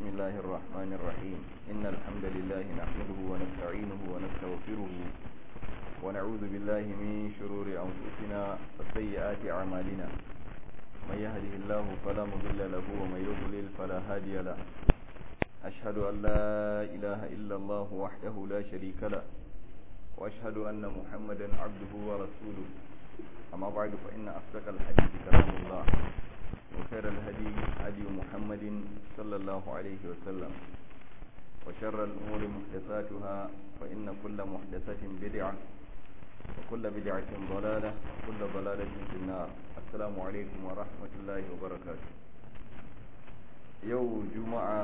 بسم الله الرحمن الرحيم إن الحمد لله نحمده ونستعينه ونستغفره ونعوذ بالله من شرور أنفسنا وسيئات أعمالنا من يهده الله فلا مضل له ومن يضلل فلا هادي له أشهد أن لا إله إلا الله وحده لا شريك له وأشهد أن محمدا عبده ورسوله أما بعد فإن أصدق الحديث كلام الله وخير الهدي هدي محمد صلى الله عليه وسلم وشر الأمور محدثاتها فإن كل محدثة بدعة وكل بدعة ضلالة وكل ضلالة في النار السلام عليكم ورحمة الله وبركاته يوم جمعة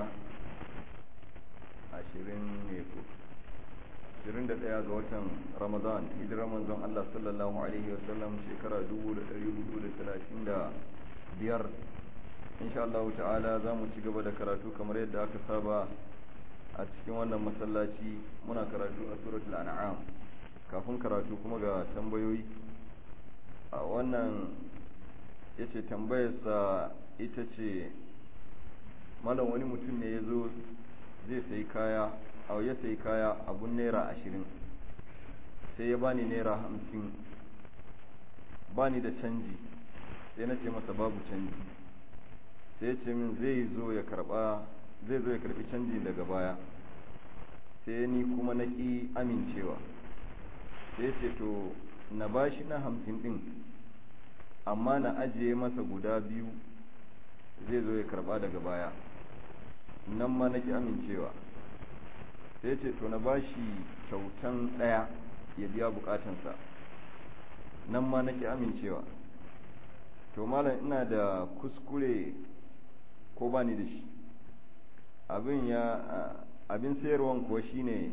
عشرين يكو عشرين دقيقة وطن رمضان هجرة رمضان الله صلى الله عليه وسلم شكرا دول دول ثلاثين biyar insha Allah ta'ala za mu ci gaba da karatu kamar yadda aka saba a cikin wannan masallaci muna karatu a suratul an'am kafin karatu kuma ga tambayoyi a wannan yace tambayarsa ita ce malam wani mutum ne ya zo zai sayi kaya a ya sayi kaya abun naira ashirin sai ya bani naira hamsin bani da canji sai na ce masa babu canji sai ya ce min zai zo ya karba zai zo ya karbi canji daga baya sai ni kuma na ƙi amincewa sai ya ce to na bashi na hamsin ɗin amma na ajiye masa guda biyu zai zo ya karba daga baya nan ma na ƙi amincewa sai ya ce to na bashi kyautan ɗaya ya biya bukatansa nan ma na ƙi amincewa to malam ina da kuskure ko ba ni da shi abin ya abin sayarwan kuwa shine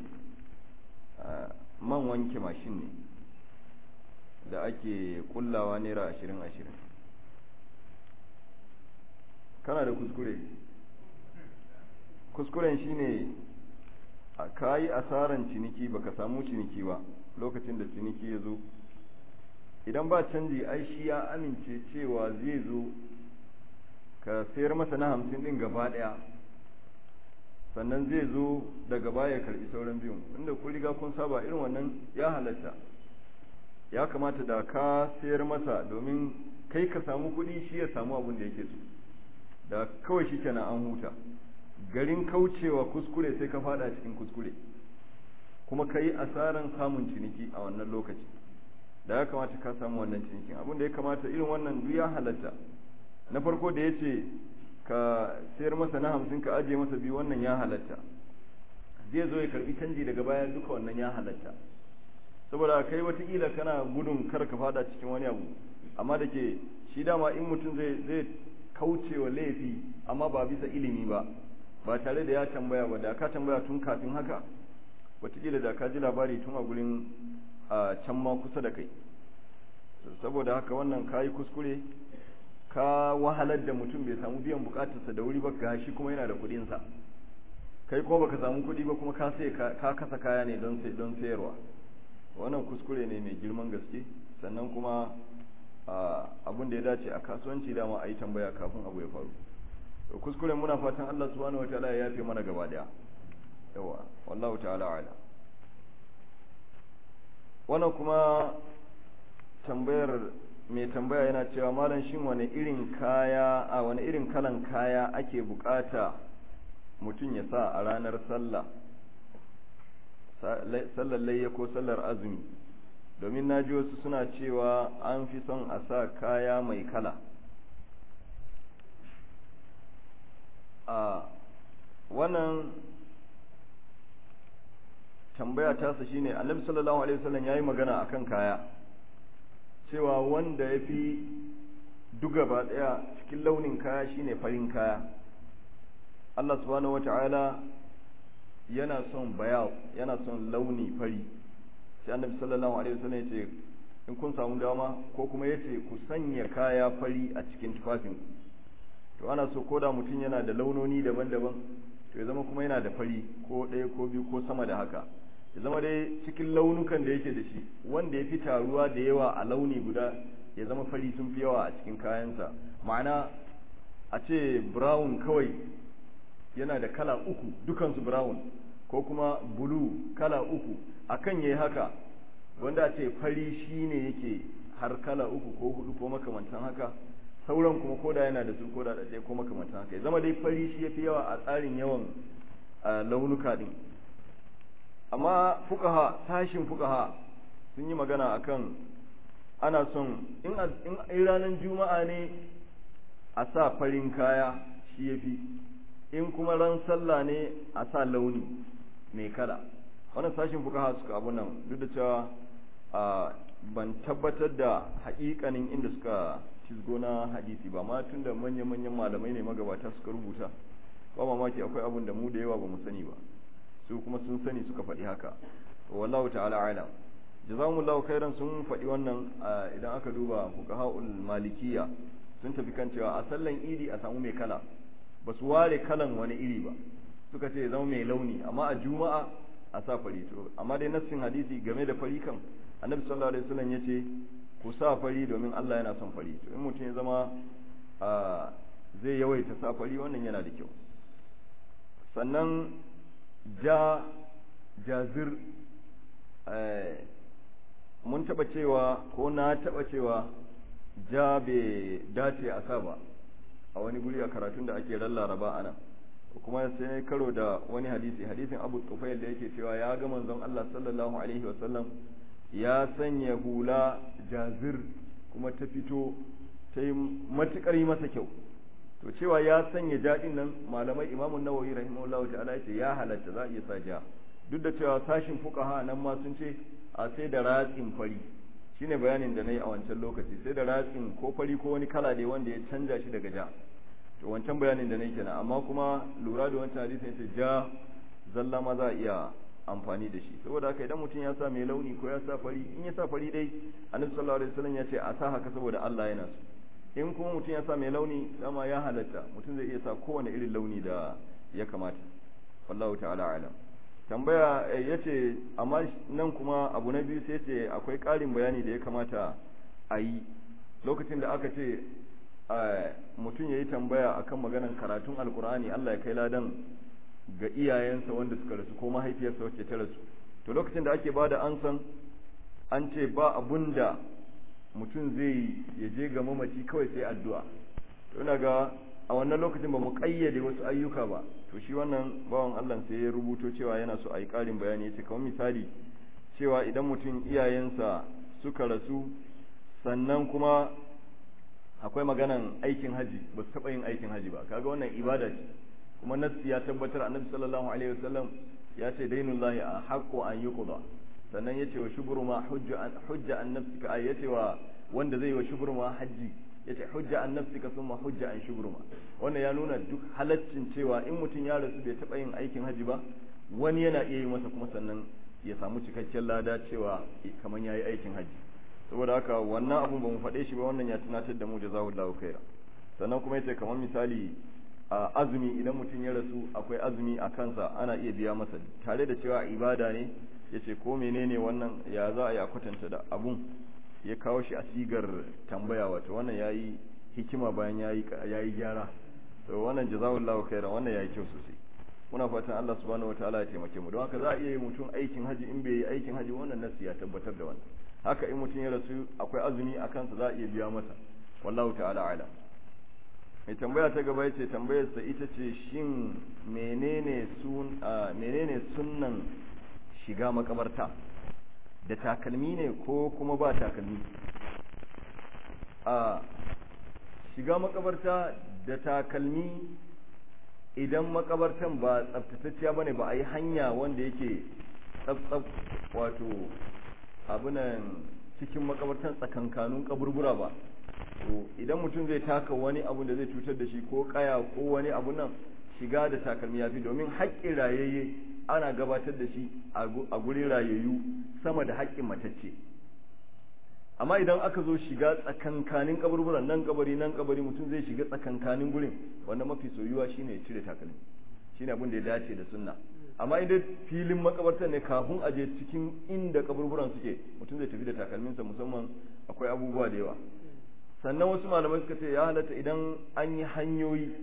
man wanke mashin ne da ake kullawa naira ashirin ashirin kana da kuskure kuskuren shine ka yi asaran ciniki baka samu ciniki ba lokacin da ciniki ya zo idan ba canji ai shi ya amince cewa zai zo ka sayar masa na hamsin din gaba daya sannan zai zo daga baya karbi sauran biyun inda kun riga kun saba irin wannan ya halatta ya kamata da ka sayar masa domin kai ka samu kuɗi shi ya samu abin da yake so da kawai shi kenan an huta garin kaucewa kuskure sai ka fada cikin kuskure kuma ka yi asaran samun ciniki a wannan lokaci da ya kamata ka samu wannan cinikin abin da ya kamata irin wannan duk ya halatta na farko da ya ce ka sayar masa na hamsin ka ajiye masa biyu wannan ya halatta zai zo ya karbi canji daga baya duka wannan ya halatta saboda kai watakila kana gudun kar ka fada cikin wani abu amma da ke shi dama in mutum zai zai kaucewa laifi amma ba bisa ilimi ba ba tare da ya tambaya ba da ka tambaya tun kafin haka watakila da ka ji labari tun a gurin a can ma kusa da kai saboda haka wannan ka yi kuskure ka wahalar da mutum bai samu biyan bukatarsa da wuri ba ga shi kuma yana da kudinsa kai ko baka samu kudi ba kuma ka sai ka kasa kaya ne don sai don sayarwa wannan kuskure ne mai girman gaske sannan kuma abin da ya dace a kasuwanci dama a yi tambaya kafin abu ya faru kuskure muna fatan Allah subhanahu wataala ya yafe mana gaba daya yawa wallahu ta'ala ala wannan kuma tambayar mai tambaya yana cewa malam shin wani irin kaya a wani irin kalan kaya ake bukata mutum ya sa a ranar sallah sallar layya ko sallar azumi domin na ji wasu suna cewa an fi son a sa kaya mai kala a wannan tambaya tasa shine annabi sallallahu alaihi wasallam yayi magana akan kaya cewa wanda yafi duga ba daya cikin launin kaya shine farin kaya Allah subhanahu wata'ala yana son bayaz yana son launi fari sai annabi sallallahu alaihi wasallam yace in kun samu dama ko kuma yace ku sanya kaya fari a cikin tufafin to ana so koda mutum yana da launoni daban-daban to ya zama kuma yana da fari ko ɗaya ko biyu ko sama da haka ya zama dai cikin launukan da yake da shi wanda ya fi taruwa da yawa a launi guda ya zama fari sun fi yawa a cikin kayansa ma'ana a ce brown kawai yana da kala uku dukansu brown ko kuma blue kala uku akan yayi haka wanda a ce fari shine yake har kala uku ko hudu ko makamantan haka sauran kuma koda yana da su koda da ɗaya ko makamantan haka ya zama dai fari shi yafi yawa a tsarin yawan launuka din amma fukaha tashin fukaha sun yi magana akan ana son in in ranar juma'a ne a sa farin kaya shi yafi in kuma ran sallah ne a sa launi mai kala wannan sashin fukaha suka abu nan duk da cewa ban tabbatar da haƙiƙanin inda suka cizgo na hadisi ba ma tun da manya-manyan malamai ne magabata suka rubuta ba mamaki akwai abun da mu da yawa ba mu sani ba su kuma sun sani suka faɗi haka wallahu ta'ala alam jazakumullahu khairan sun faɗi wannan idan aka duba fuqaha'ul malikiyya sun tafi kan cewa a sallan idi a samu mai kala ba su ware kalan wani iri ba suka ce zama mai launi amma a juma'a a sa fari to amma dai nassin hadisi game da fari kan annabi sallallahu alaihi wasallam yace ku sa fari domin Allah yana son fari to in mutum ya zama zai yawaita sa fari wannan yana da kyau sannan ja jazir mun taba cewa ko na taba cewa ja bai dace a sa ba a wani guri a karatun da ake ran laraba ana kuma sai karo da wani hadisi hadisin abu tufail da yake cewa ya ga manzon Allah sallallahu alaihi wasallam ya sanya hula jazir kuma ta fito ta yi matukar yi masa kyau to cewa ya sanya jaɗin nan malamai imamun nawawi rahimahullahu ta'ala ya ce ya halatta za a iya sa ja duk da cewa sashin fuqaha nan ma sun ce a sai da ratsin fari shine bayanin da nayi a wancan lokaci sai da ratsin ko fari ko wani kala dai wanda ya canja shi daga ja to wancan bayanin da nayi kenan amma kuma lura da wancan hadisin yace ja zalla ma za a iya amfani da shi saboda haka idan mutum ya sa mai launi ko ya sa fari in ya sa fari dai annabi sallallahu alaihi wasallam ya ce a sa haka saboda Allah yana so in kuma mutum ya sa mai launi dama ya halatta mutum zai iya sa kowane irin launi da ya kamata wallahu ta'ala alam tambaya ya ce amma nan kuma abu na biyu sai ce akwai ƙarin bayani da ya kamata a yi lokacin da aka ce mutum ya yi tambaya akan maganan karatun alkur'ani allah ya kai ladan ga iyayensa wanda suka rasu ko mahaifiyarsa wacce ta rasu to lokacin da ake bada ansan an ce ba abun da mutum zai ya je ga mamaci kawai sai addu'a to ina ga a wannan lokacin ba mu kayyade wasu ayyuka ba to shi wannan bawan Allah sai ya rubuto cewa yana so a yi ƙarin bayani ya ce kamar misali cewa idan mutum iyayensa suka rasu sannan kuma akwai maganan aikin haji ba su taɓa yin aikin haji ba kaga wannan ibada ce kuma nassi ya tabbatar annabi sallallahu alaihi wasallam ya ce dainullahi a haqqo an yuqda sannan ya ce wa shubru ma hujja an hujja an nafsika ay yace wa wanda zai wa shubru ma haji yace hujja an nafsika thumma hujja an shubruma wannan ya nuna duk halaccin cewa in mutum ya rasu bai taba yin aikin haji ba wani yana iya yi masa kuma sannan ya samu cikakken lada cewa kamar yayi aikin haji saboda haka wannan abun ba mu faɗe shi ba wannan ya tunatar da mu jazakallahu khaira sannan kuma yace kamar misali a azumi idan mutum ya rasu akwai azumi a kansa ana iya biya masa tare da cewa ibada ne yace ko menene wannan ya za a yi a kwatanta da abun ya kawo shi a sigar tambaya wato wannan yayi hikima bayan yayi yayi gyara to wannan jazakallahu khairan wannan yayi kyau sosai muna fatan Allah subhanahu wataala ya taimake mu don haka za a iya yi mutum aikin haji in bai yi aikin haji wannan nasi ya tabbatar da wannan haka in mutum ya rasu akwai azumi a kansa za a iya biya masa wallahu ta'ala ala mai tambaya ta gaba yace tambayar sa ita ce shin menene sun menene sunnan shiga makabarta da takalmi ne ko kuma ba takalmi a shiga makabarta da takalmi idan makabartan ba tsaftatacciya bane ba a yi hanya wanda yake tsaf wato abunan cikin makabartan tsakankanun kaburbura ba to idan mutum zai taka wani abu da zai cutar da shi ko kaya ko wani abu nan shiga da takalmi ya fi domin haƙƙin rayayye ana gabatar da shi a gurin rayayyu sama da haƙƙin matacce amma idan aka zo shiga tsakankanin kaburburan nan kabari nan kabari mutum zai shiga tsakankanin gurin wanda mafi soyuwa shine ya cire takalmi shine abin da ya dace da sunna amma idan filin makabartar ne kafin a je cikin inda kaburburan suke mutum zai tafi da takalminsa musamman akwai abubuwa da yawa sannan wasu malamai suka ce ya halatta idan an yi hanyoyi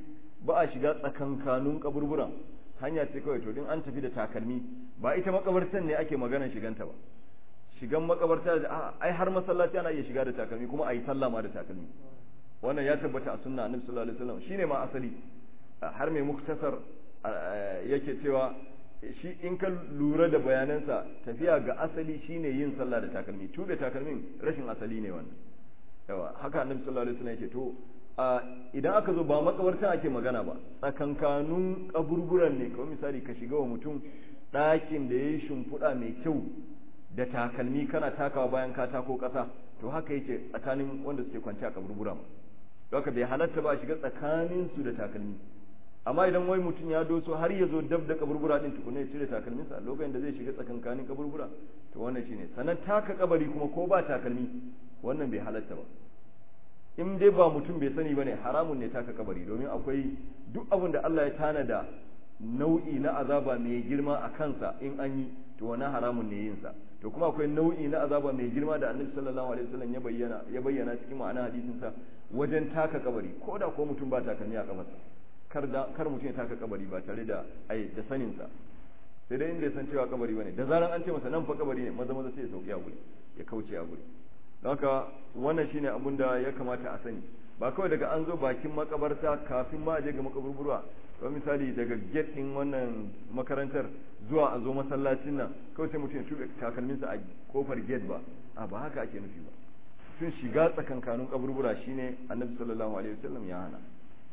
ba a shiga tsakankanun kaburburan hanya ce kawai to din an tafi da takalmi ba ita makabartan ne ake maganar shiganta ba shigan makabarta da ai har masallaci ana iya shiga da takalmi kuma ayi sallah ma da takalmi wannan ya tabbata a sunna annabi sallallahu alaihi wasallam shine ma asali har mai muktasar yake cewa shi in ka lura da bayanansa tafiya ga asali shine yin sallah da takalmi tube takalmin rashin asali ne wannan yawa haka annabi sallallahu alaihi wasallam yake to idan aka zo ba makabarta ake magana ba tsakankanun kaburburan ne kawai misali ka shiga wa mutum ɗakin da ya yi shimfiɗa mai kyau da takalmi kana takawa bayan katako ƙasa to haka yake tsakanin wanda suke kwanci a kaburbura ma don haka bai halatta ba a shiga tsakanin su da takalmi amma idan wai mutum ya doso har ya zo dab da kaburbura din tukuna ya cire takalminsa lokacin da zai shiga tsakankanin kaburbura to wannan shine sannan taka kabari kuma ko ba takalmi wannan bai halatta ba in dai ba mutum bai sani bane haramun ne taka kabari domin akwai duk abin da Allah ya tanada nau'i na azaba mai girma a kansa in an yi to wannan haramun ne yin sa to kuma akwai nau'i na azaba mai girma da Annabi sallallahu alaihi wasallam ya bayyana ya bayyana cikin ma'ana hadisin sa wajen taka kabari ko da ko mutum ba takalmi a kafarsa kar da kar mutum ya taka kabari ba tare da ai da sanin sa sai dai inda ya san cewa kabari bane da zaran an ce masa nan fa kabari ne maza maza sai ya sauki a guri ya kauce a guri don haka wannan shine abin da ya kamata a sani ba kawai daga an zo bakin makabarta kafin ma a je ga makaburburwa kamar misali daga gate din wannan makarantar zuwa a zo masallacin nan kawai sai mutum ya tube takalminsa a kofar gate ba a ba haka ake nufi ba sun shiga tsakankanun kaburbura shine annabi sallallahu alaihi wasallam ya hana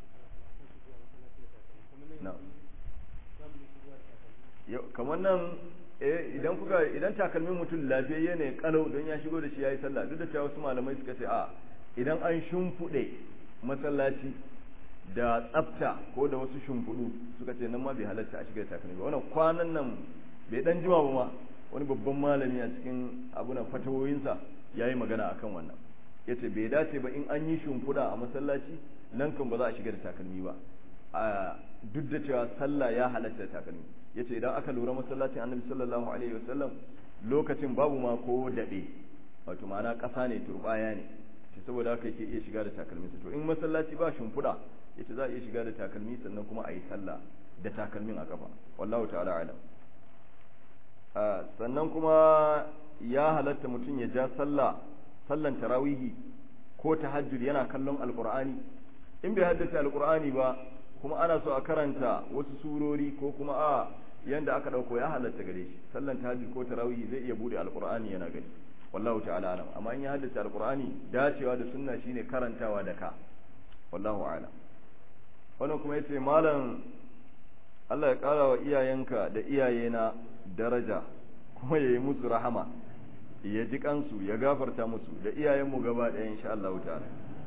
kamar nan idan kuka idan takalmin mutum lafiyayye ne kalau don ya shigo da shi yayi sallah duk da cewa wasu malamai suka ce a idan an shimfude masallaci da tsafta ko da wasu shimfudu suka ce nan ma bai halatta a shiga da takalmi ba wannan kwanan nan bai dan jima ba ma wani babban malami a cikin abunan fatawoyinsa yayi magana akan wannan yace bai dace ba in an yi shimfuda a masallaci nan kan ba za a shiga da takalmi ba duk da cewa sallah ya halatta da takalmi yace idan aka lura masallacin annabi sallallahu alaihi wasallam lokacin babu ma ko daɗe wato ma'ana ƙasa ne turbaya ne ce saboda haka yake iya shiga da takalmi to in masallaci ba shimfiɗa yace za a iya shiga da takalmi sannan kuma a yi sallah da takalmin a kafa wallahu ta'ala alam sannan kuma ya halatta mutum ya ja sallah sallan tarawihi ko tahajjud yana kallon alqur'ani in bai haddace alqur'ani ba kuma ana so a karanta wasu surori ko kuma a yanda aka dauko ya halatta gare shi sallan tahajjud ko tarawih zai iya bude alqur'ani yana gani wallahu ta'ala alam amma in ya haddace alqur'ani dacewa da sunna shine karantawa da ka wallahu a'lam wannan kuma yace malam Allah ya kara wa iyayenka da iyayena daraja kuma yayi musu rahama ya ji kansu ya gafarta musu da iyayenmu gaba ɗaya insha Allah ta'ala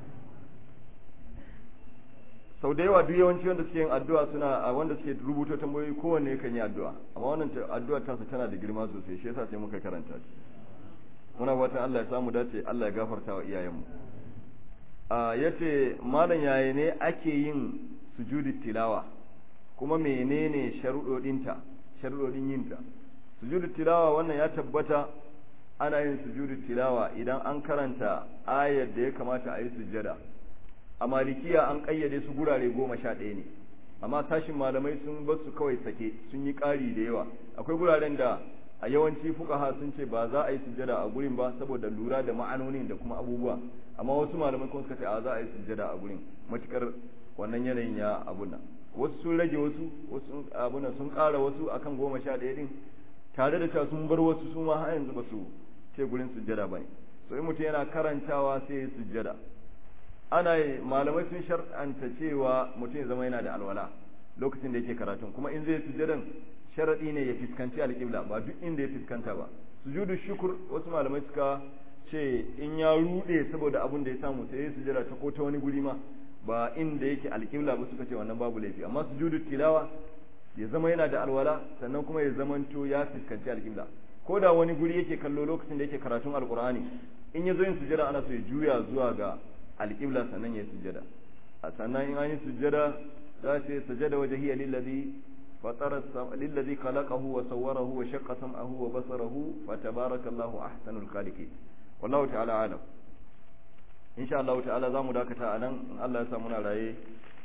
sau da yawa duk yawanci wanda suke yin addu'a suna a wanda suke rubuta tambayoyi kowanne kan yi addu'a amma wannan addu'a ta tana da girma sosai shi yasa sai muka karanta ta muna fatan Allah ya samu dace Allah ya gafarta wa iyayenmu a yace malam yayi ne ake yin sujudi tilawa kuma menene sharuɗoɗinta sharuɗoɗin yinta sujudi tilawa wannan ya tabbata ana yin sujudi tilawa idan an karanta ayar da ya kamata a yi sujjada a malikiya an ƙayyade su gurare goma sha ɗaya ne amma tashin malamai sun bar su kawai sake sun yi ƙari da yawa akwai guraren da a yawanci fukaha sun ce ba za a yi sujjada a gurin ba saboda lura da ma'anonin da kuma abubuwa amma wasu malamai kuma suka ce a za a yi sujjada a gurin matukar wannan yanayin ya abuna wasu sun rage wasu wasu abuna sun ƙara wasu akan goma sha ɗaya din tare da cewa sun bar wasu su ma har yanzu ba su ce gurin sujjada ba ne so in mutum yana karantawa sai ya sujjada ana malamai sun shar'anta cewa mutum ya zama yana da alwala lokacin da yake karatun kuma in zai sujjadan sharadi ne ya fuskanci alƙibla ba duk inda ya fuskanta ba sujudu shukur wasu malamai suka ce in ya rude saboda abin da ya samu sai ya sujjada ta ko ta wani guri ma ba inda yake alƙibla ba suka ce wannan babu laifi amma sujudu tilawa ya zama yana da alwala sannan kuma ya zamanto ya fuskanci alƙibla ko da wani guri yake kallo lokacin da yake karatun alƙur'ani in ya zo yin sujjada ana so ya juya zuwa ga alƙibla sannan ya sujjada a sannan in an yi sujjada za ce sujjada waje hiya lillazi fatara lillazi khalaqahu wa sawwarahu wa shaqqa sam'ahu wa basarahu fa tabarakallahu ahsanul khaliqin wallahu ta'ala alam insha Allah ta'ala zamu dakata anan in Allah ya sa muna raye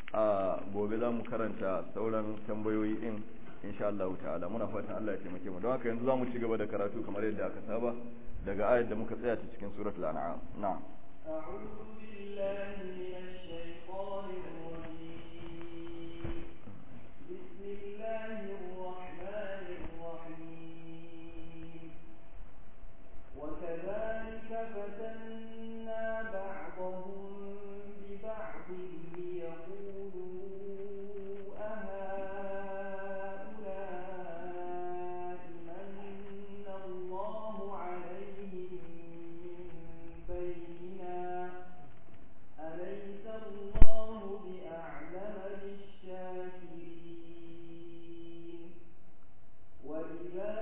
a gobe za mu karanta sauran tambayoyi din insha Allah ta'ala muna fatan Allah ya taimake mu don haka yanzu za mu ci gaba da karatu kamar yadda aka saba daga ayar da muka tsaya ta cikin suratul an'am na'am أعوذ بالله من الشيطان الرجيم بسم الله الرحمن الرحيم وكذلك فتنا بعضهم ببعض ليقولوا أهؤلاء من الله عليهم من بيننا أليس الله بأعلم بالشاكرين وإذا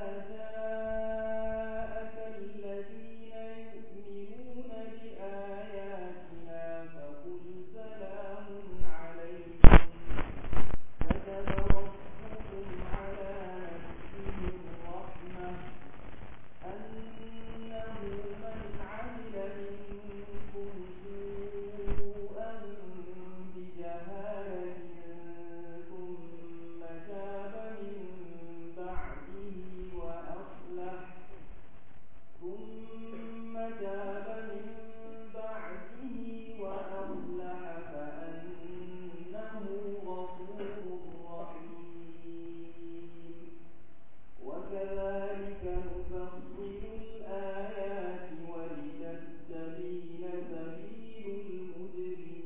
جاءك الذين يؤمنون بآياتنا فقل سلام عليكم كتب ربكم على نفسه الرحمة أنه من عمل منكم سوءا بجهالة ثم تاب من بعده وأصلح ثم تاب من بعده وأصلح فأنه غفور رحيم وكذلك نفصل الآيات ولتستبين سبيل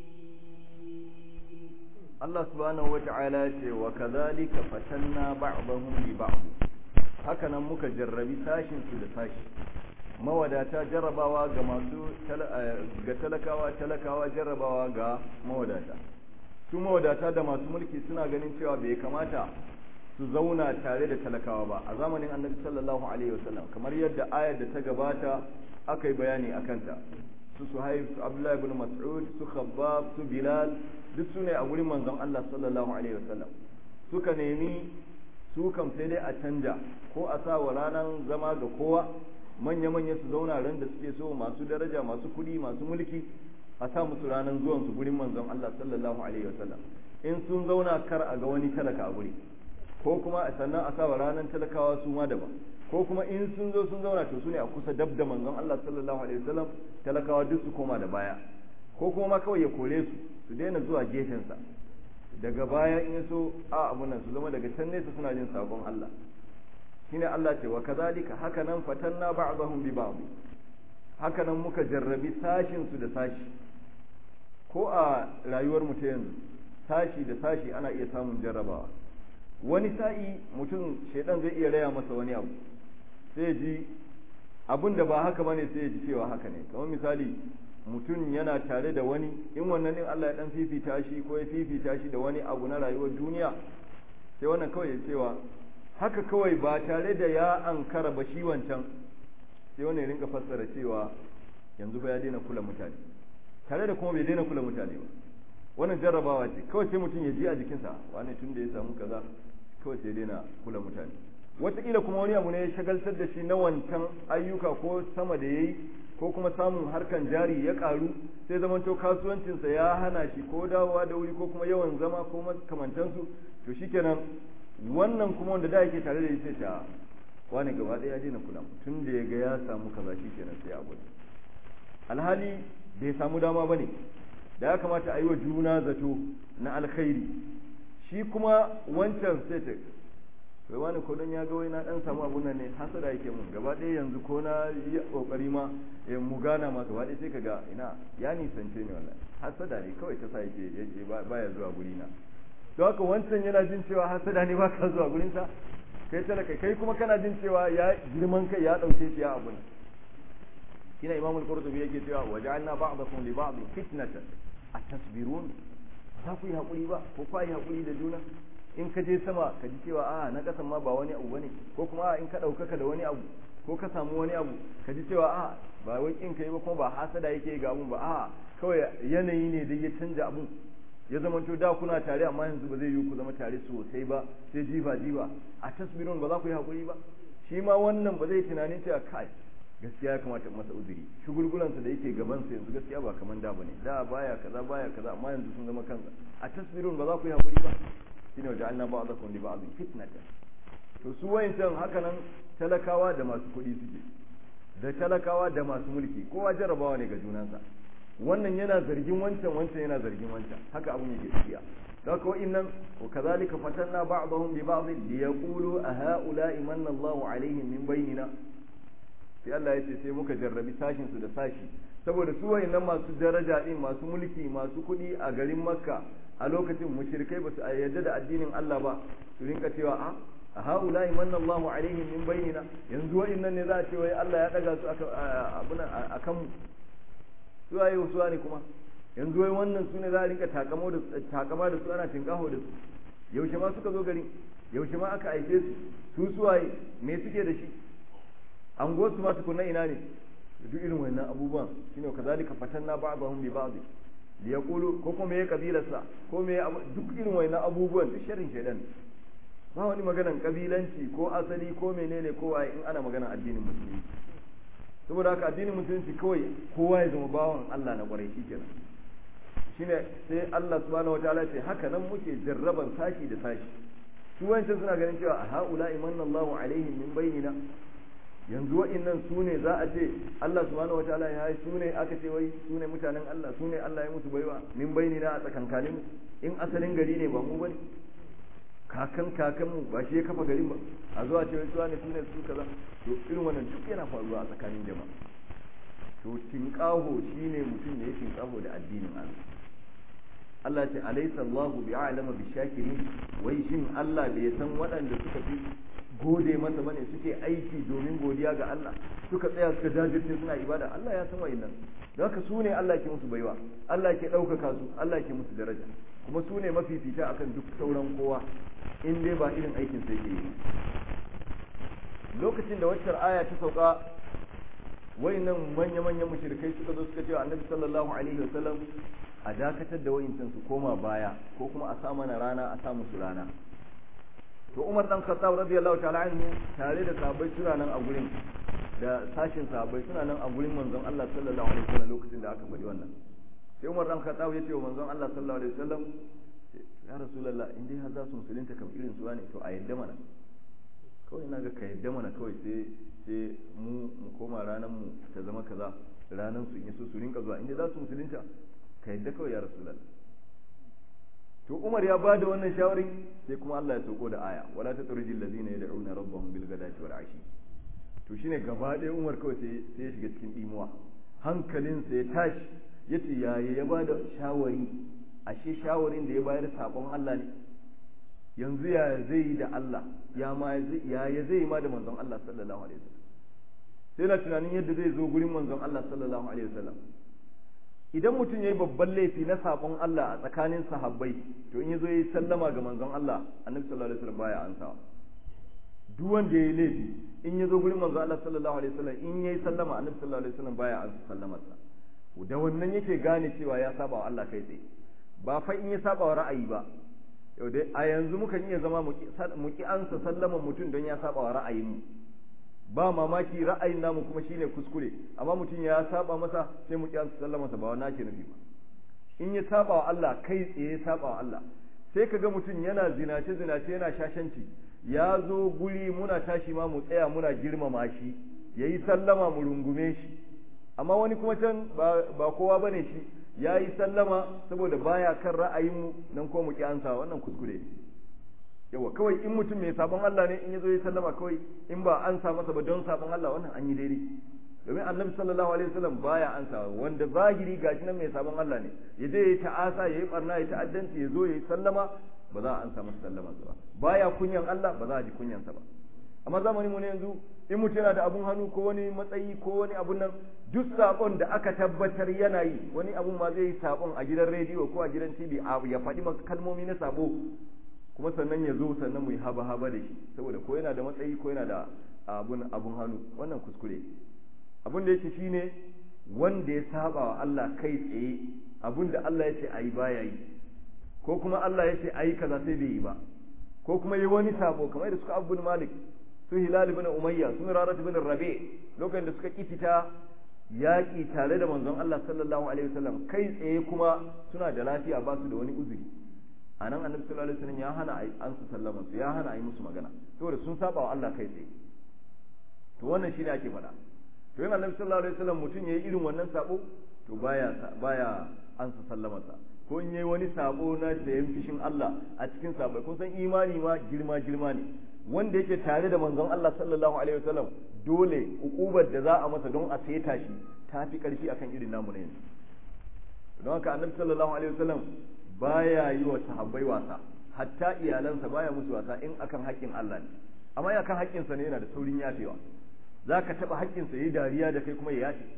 المجرمين Allah subhanahu wata'ala ce wa kadhalika fatanna ba'dahum bi ba'd haka nan muka jarrabi sashin su da sashi mawadata jarrabawa ga masu ga talakawa talakawa jarrabawa ga mawadata su mawadata da masu mulki suna ganin cewa bai kamata su zauna tare da talakawa ba a zamanin annabi sallallahu alaihi wasallam kamar yadda ayar da ta gabata aka yi bayani a kanta su suhaib su abdullahi ibn mas'ud su khabbab su bilal duk su ne a gurin manzon Allah sallallahu alaihi wasallam suka nemi su kam sai dai a canja ko a sa wa ranar zama ga kowa manya-manya su zauna ran da suke so masu daraja masu kudi masu mulki a sa musu ranar zuwan su gurin manzon Allah sallallahu alaihi wasallam in sun zauna kar a ga wani talaka a guri ko kuma sannan a sa wa ranar talakawa su ma daban ko kuma in sun zo sun zauna to su ne a kusa dab da manzon Allah sallallahu alaihi wasallam talakawa duk su koma da baya ko kuma ma kawai ya kore su su daina zuwa gefensa daga baya in so a abu nan su zama daga can nesa suna jin sakon Allah shine Allah ce wa kazalika haka nan fatanna ba'dahum bi ba'd haka nan muka jarrabi sashin su da sashi ko a rayuwar mu ta yanzu sashi da sashi ana iya samun jarrabawa wani sa'i mutum shaidan zai iya raya masa wani abu sai ji abin da ba haka bane sai ya ji cewa haka ne kamar misali mutum yana tare da wani in wannan din Allah ya dan fifita shi ko ya fifita shi da wani abu na rayuwar duniya sai wannan kawai ya cewa haka kawai ba tare da ya ankara ba shi wancan sai wannan ya rinka fassara cewa yanzu ba ya daina kula mutane tare da kuma bai daina kula mutane ba wannan jarrabawa ce kawai sai mutum ya ji a jikinsa wani tun da ya samu kaza kawai sai daina kula mutane wataƙila kuma wani abu ne ya shagaltar da shi na wancan ayyuka ko sama da ya yi ko kuma samun harkan jari ya karu sai zamanto kasuwancinsa ya hana shi ko dawowa da wuri ko kuma yawan zama ko makamantansu to shikenan wannan kuma wanda da yake tare da shi sai ta wani gaba ɗaya ya daina kula tun da ya ga ya samu kaza shikenan sai abu alhali bai samu dama bane da ya kamata a yi wa juna zato na alkhairi shi kuma wancan sai ta kai wani ko don ya ga wai na dan samu abun nan ne hasada yake mun gaba ɗaya yanzu ko na yi kokari ma eh, mu gana ma gaba ɗaya sai ka ga ina ya nisance ni wallahi hasada ne kawai ta sa yake yake baya zuwa guri na don haka wancan yana jin cewa hasada ne ba ka zuwa gurin sa kai talaka kai kuma kana jin cewa ya girman kai ya dauke shi ya abun kina imamul qurtubi yake cewa waja'alna ba'dakum li ba'd fitnatan atasbirun za ku yi hakuri ba ko kwa yi hakuri da juna in ka je sama ka ji cewa a na kasan ma ba wani abu bane ko kuma a in ka ɗaukaka da wani abu ko ka samu wani abu ka ji cewa a ba wai in ka yi ba kuma ba hasada yake ga abun ba a kawai yanayi ne da ya canja abun ya zama to da kuna tare amma yanzu ba zai yi ku zama tare sosai ba sai jifa jifa a tasbirun ba za ku yi hakuri ba shi ma wannan ba zai tunanin cewa kai gaskiya ya kamata masa uzuri shugulgulansa da yake gabansa yanzu gaskiya ba kaman da bane da baya kaza baya kaza amma yanzu sun zama kansa a tasbirun ba za ku yi hakuri ba shine wa ja'alna ba'dakum li ba'dhin fitnatan to su wayancan haka nan talakawa da masu kuɗi suke da talakawa da masu mulki kowa jarabawa ne ga junansa wannan yana zargin wancan wancan yana zargin wancan haka abun yake tafiya da haka wa'innan wa kazalika fatanna ba'dahum bi ba'd li yaqulu a ha'ula'i manna Allahu alaihim min bainina sai Allah ya ce sai muka jarrabi sashin su da sashi saboda su wayannan masu daraja din masu mulki masu kuɗi a garin Makka a lokacin mushrikai ba su yarda da addinin Allah ba su rinka cewa a a ha'ula'i manna Allahu alaihim min bainina yanzu wa'innan ne za a ce wai Allah ya daga su abuna akan mu su waye wasu ne kuma yanzu wai wannan su ne za a rinka takama da takama da su ana tinkaho da su yaushe ma suka zo garin yaushe ma aka aike su su suwaye me suke da shi an su ma tukunna ina ne duk irin wannan abubuwan shine kazalika fatanna ba'dahum bi ba'd li yaqulu ko kuma me kabilarsa ko me duk irin wannan abubuwan duk sharrin shaydan ba wani maganan kabilanci ko asali ko menene ko waye in ana maganan addinin musulunci saboda haka addinin musulunci kawai kowa ya zama bawan Allah na kwarai shikenan shine sai Allah subhanahu wataala ce haka nan muke jarraban sashi da sashi su wancan suna ganin cewa a haula imanna Allahu alaihim min bainina yanzu wa'annan su ne za a ce Allah subhanahu wataala ya yi su ne aka ce wai su ne mutanen Allah su ne Allah ya musu baiwa min bainina a tsakankanin in asalin gari ne ba mu bane kakan kakan mu ba shi ya kafa garin ba a zuwa ce wai su ne su ne su kaza to irin wannan duk yana faruwa a tsakanin jama'a to tinqaho shine mutum ne ya tinqaho da addinin Allah Allah ce alaysa Allahu bi'alama bishakirin wai shin Allah bai san waɗanda suka fi gode masa bane suke aiki domin godiya ga Allah suka tsaya suka jajirce suna ibada Allah ya san wa'annan don haka su ne Allah ke musu baiwa Allah ke ɗaukaka su Allah ke musu daraja kuma su ne mafifita akan duk sauran kowa in dai ba irin aikin sai ke yi lokacin da waccar aya ta sauka wayannan manya-manyan mushrikai suka zo suka ce annabi sallallahu alaihi wasallam a dakatar da wayincin su koma baya ko kuma a sa mana rana a sa musu rana to Umar dan Khattab radiyallahu ta'ala anhu tare da sahabbai suna nan a gurin da sashin sahabbai suna nan a gurin manzon Allah sallallahu alaihi wasallam lokacin da aka faɗi wannan sai Umar dan Khattab ya ce wa manzon Allah sallallahu alaihi wasallam ya rasulullah in dai har za su musulunta kam irin su ne to a yadda mana kawai na ga ka yadda mana kawai sai sai mu mu koma ranar mu ta zama kaza ranar su in yaso su rinka zuwa inda za su musulunta ka yadda kawai ya rasulullah to Umar ya bada wannan shawarin sai kuma Allah ya sauko da aya wala tatrujil ladina yad'una rabbahum bil ghadati wal ashi to shine gaba ɗaya Umar kawai sai sai ya shiga cikin dimuwa hankalinsa ya tashi yace yaya ya bada shawari ashe shawarin da ya bayar sabon Allah ne yanzu ya zai da Allah ya ma ya ya zai ma da manzon Allah sallallahu alaihi wasallam sai na tunanin yadda zai zo gurin manzon Allah sallallahu alaihi wasallam idan mutum yayi babban laifi na sabon Allah a tsakanin sahabbai to in yazo yayi sallama ga manzon Allah annabi sallallahu alaihi wasallam baya ansawa duk wanda yayi laifi in yazo gurin manzon Allah sallallahu alaihi wasallam in yayi sallama annabi sallallahu alaihi wasallam baya ansa sallamarsa da wannan yake gane cewa ya saba wa Allah kai tsaye ba fa in ya saba wa ra'ayi ba yau dai a yanzu mukan iya zama mu ki ansa sallaman mutum don ya saba wa ra'ayin mu ba mamaki ra'ayin namu kuma shine kuskure amma mutum ya saba masa sai mu ki ansa sallaman sa ba wannan ake nufi ba in ya saba wa Allah kai tsaye ya saba wa Allah sai kaga mutum yana zinace zinace yana shashanci ya zo guri muna tashi ma mu tsaya muna girmama shi yayi sallama mu rungume shi amma wani kuma can ba kowa bane shi ya yi sallama saboda baya kan ra'ayinmu nan ko mu ki ansa wannan kuskure yawa kawai in mutum mai sabon Allah ne in ya zo ya sallama kawai in ba ansa masa ba don sabon Allah wannan an yi daidai domin annabi sallallahu alaihi wasallam baya ansa wanda zahiri gashi nan mai sabon Allah ne ya je ya ta'asa ya yi barna ya ta'addanci ya zo ya yi sallama ba za a ansa masa sallama ba baya kunyan Allah ba za a ji kunyansa ba amma zamanin mu ne yanzu in mutum yana da abun hannu ko wani matsayi ko wani abun nan duk sabon da aka tabbatar yana yi wani abun ma zai yi sabon a gidan rediyo ko a gidan tv ya faɗi maka kalmomi na sabo kuma sannan ya zo sannan mu yi haba haba da shi saboda ko yana da matsayi ko yana da abun abun hannu wannan kuskure abun da yake shine wanda ya saba wa Allah kai tsaye abun da Allah ya ce ayi baya yi ko kuma Allah ya ce ayi kaza sai bai yi ba ko kuma yi wani sabo kamar da suka abu malik su hilal ibn umayya su mirarat ibn rabi lokacin da suka ki fita yaƙi tare da manzon Allah sallallahu alaihi wasallam kai tsaye kuma suna da lafiya ba su da wani uzuri a nan annabi sallallahu alaihi wasallam ya hana an su sallama su ya hana a yi musu magana saboda sun saba wa Allah kai tsaye to wannan shine ake faɗa to yin annabi sallallahu alaihi wasallam mutum yayi irin wannan sabo to baya baya an su sallama sa ko in yayi wani sabo na da yan fishin Allah a cikin sabo kun san imani ma girma girma ne wanda yake tare da manzon Allah sallallahu alaihi wasallam dole ukubar da za a masa don a saita shi ta fi karfi akan irin namu ne don haka annabi sallallahu alaihi wasallam baya yi wa sahabbai wasa hatta iyalansa baya musu wasa in akan haƙƙin Allah ne amma ya kan haƙƙinsa ne yana da saurin yafewa za ka taɓa haƙƙinsa ya yi dariya da kai kuma ya yafe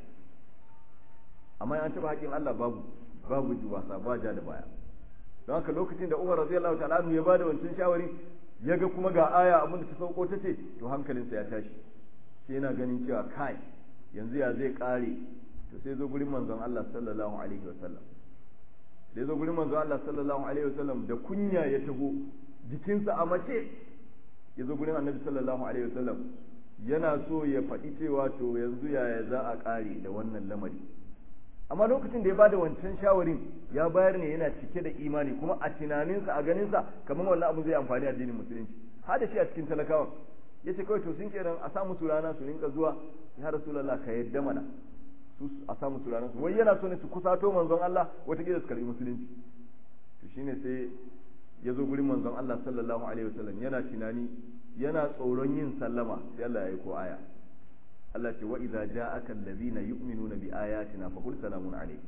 amma an taɓa haƙƙin Allah babu babu wasa ba ja da baya don haka lokacin da Umar radiyallahu ta'ala anhu ya bada wancan shawari ya ga kuma ga aya abin da ta sauko ta ce to hankalinsa ya tashi sai yana ganin cewa kai yanzu ya zai kare to sai zo gurin manzon Allah sallallahu alaihi wasallam da ya zo gurin manzon Allah sallallahu alaihi wasallam da kunya ya taho jikinsa a mace ya zo gurin annabi sallallahu alaihi wasallam yana so ya faɗi cewa to yanzu yaya za a ƙare da wannan lamari amma lokacin da ya bada wancan shawarin ya bayar ne yana cike da imani kuma a tunaninsa a ganinsa kamar wannan abu zai amfani addinin musulunci har da shi a cikin talakawan ya ce kawai to sun kenan a samu su rana su rinka zuwa ya rasulallah ka yadda mana su a samu su rana su wai yana so ne su kusato manzon Allah wataƙila su karɓi musulunci to shine sai ya zo gurin manzon Allah sallallahu alaihi wasallam yana tunani yana tsoron yin sallama sai Allah ya yi ko aya Allah ce wa idza ja'aka allazina yu'minuna bi ayatina fa qul salamun alaykum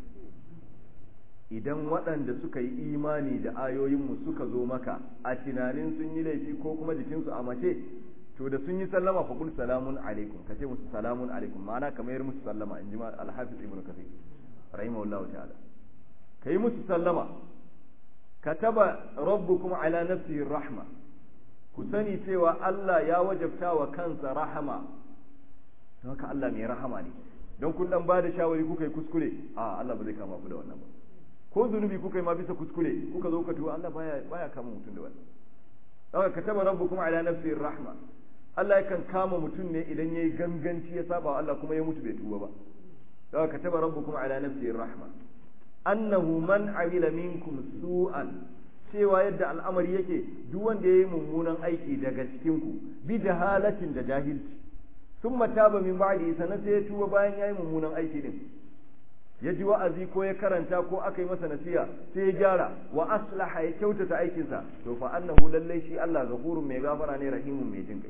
idan waɗanda suka yi imani da ayoyinmu suka zo maka a tunanin sun yi laifi ko kuma jikinsu a mace to da sun yi sallama fa qul salamun alaykum kace musu salamun alaykum ma'ana kamar musu sallama in ji al-hafiz ibnu kathir rahimahullahu ta'ala kai musu sallama kataba rabbukum ala nafsihi rahma ku sani cewa Allah ya wajabta wa kansa rahama don haka Allah mai rahama ne don kun dan bada shawari kuka yi kuskure a Allah ba zai kama ku da wannan ba ko zunubi kuka yi ma bisa kuskure kuka zo ka tuwa Allah baya baya kama mutum da wannan don haka kataba rabbukum ala nafsihi rahma Allah yakan kama mutum ne idan yayi ganganci ya saba wa Allah kuma ya mutu bai tuba ba don haka kataba rabbukum ala nafsihi rahma annahu man amila minkum su'an cewa yadda al'amari yake duk wanda yayi mummunan aiki daga cikin ku bi jahalatin da jahilci thumma taba min ba'di sanan sai ya tuba bayan yayi mummunan aiki din ya ji wa'azi ko ya karanta ko aka yi masa nasiha sai ya gyara wa aslaha ya kyautata aikinsa to fa annahu lallai shi Allah ghafurun mai gafara ne rahimun mai jin kai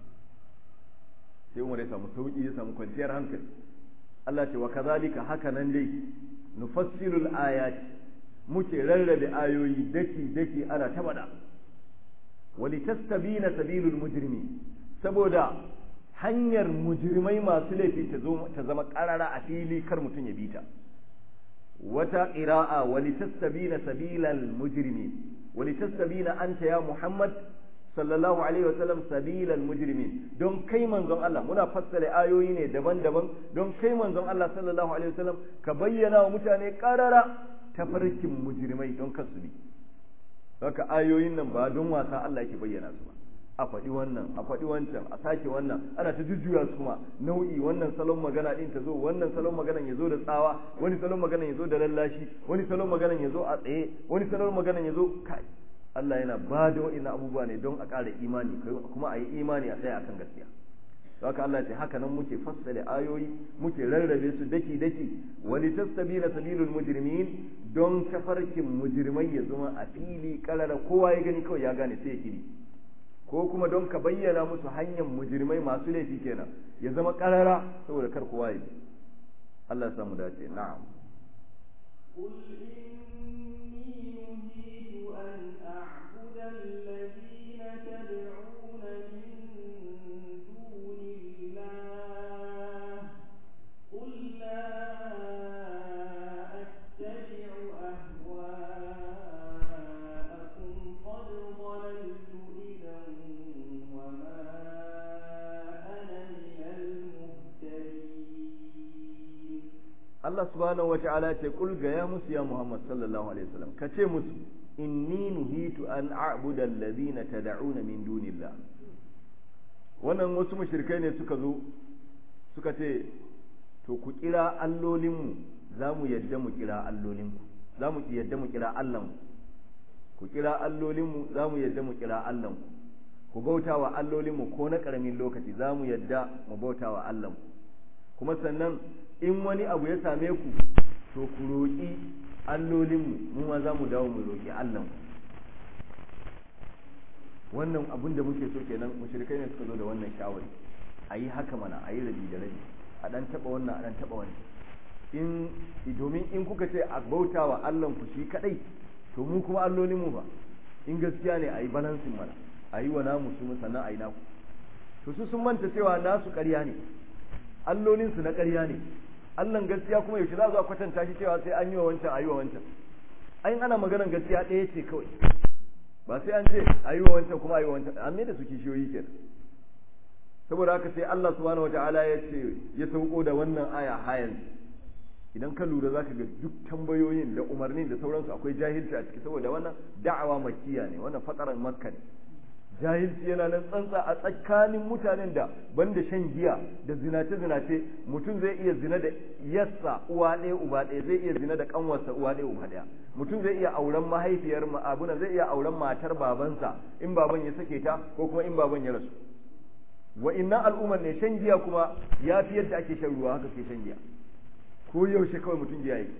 sai Umar ya samu sauki ya samu kwanciyar hankali Allah ce wa kazalika haka nan dai nufassilul ayati muke rarrabe ayoyi daki daki ana ta bada wali tastabina sabilul mujrimi saboda hanyar mujrimai masu laifi ta zo ta zama karara a fili kar mutum ya bita wata qira'a wali tastabina sabilal mujrimi wali tastabina anta ya muhammad sallallahu alaihi wasallam sabilal mujrimin don kai manzon Allah muna fassara ayoyi ne daban-daban don kai manzon Allah sallallahu alaihi wasallam ka bayyana wa mutane karara tafarkin mujrimai don kasu bi haka ayoyin nan ba don wasa Allah yake bayyana su ba a faɗi wannan a faɗi wancan a sake wannan ana ta jujjuya su kuma nau'i wannan salon magana din ta zo wannan salon magana ya zo da tsawa wani salon magana ya zo da lallashi wani salon magana ya zo a tsaye wani salon magana ya zo kai Allah yana ba da wa'ina abubuwa ne don a ƙara imani kuma a yi imani a tsaya akan gaskiya haka Allah ce haka nan muke fassale ayoyi muke rarrabe su daki daki wali tastabina sabilul mujrimin don tafarkin mujrimai ya zama a fili karara kowa ya gani kawai ya gane sai ya kiri ko kuma don ka bayyana musu hanyar mujrimai masu laifi kenan ya zama karara saboda kar kowa ya Allah ya samu dace na'am قل إني نهيت أن أعبد الذين تدعون من دون الله قل لا أتبع أهواءكم قد ضللت إذا وما أنا من المهتدين Allah subhanahu wata'ala ce kul ga ya musu ya Muhammad sallallahu alaihi wasallam ka ce musu inni nuhitu an a'budu alladhina tad'una min dunillah wannan wasu mushrikai ne suka zo suka ce to ku kira allolinmu za mu yadda mu kira allolinku za mu yadda mu kira Allahnmu ku kira allolinmu za mu yadda mu kira Allahnku ku bauta wa allolinmu ko na ƙaramin lokaci za mu yadda mu bauta wa Allahnmu kuma sannan in wani abu ya same ku to ku roƙi allolinmu mu ma za mu dawo mu roƙi Allahnmu wannan abin da muke so kenan mushrikai ne suka zo da wannan shawari a yi haka mana a yi rabi da rabi a ɗan taɓa wannan a ɗan taɓa wannan in domin in kuka ce a bauta wa Allahn ku shi kadai to mu kuma allolin mu ba in gaskiya ne a yi balansin mana a yi wa namu su sannan a yi naku to su sun manta cewa nasu ƙarya ne allolin su na ƙarya ne Allahn gaskiya kuma yaushe za a kwatanta shi cewa sai an yi wa wancan a yi wa wancan ayin ana maganar gaskiya ɗaya ce kawai ba sai an ce a yi wa wancan kuma a yi wa wancan an da su kishiyoyi kenan saboda haka sai Allah subhanahu wataala ya ce ya sauko da wannan aya hayan idan ka lura zaka ga duk tambayoyin da umarnin da sauransu akwai jahilci a ciki saboda wannan da'awa makkiya ne wannan fakaran makka ne jahilci yana nan tsantsa a tsakanin mutanen da banda shan giya da zinace zinace mutum zai iya zina da yassa uwa ɗaya uba ɗaya zai iya zina da kanwarsa uwa ɗaya uba ɗaya mutum zai iya auren mahaifiyar abuna zai iya auren matar babansa in baban ya sake ta ko kuma in baban ya rasu wa innan al'ummar ne shan giya kuma ya fi yadda ake shan ruwa haka ke shan giya ko yaushe kawai mutum giya yake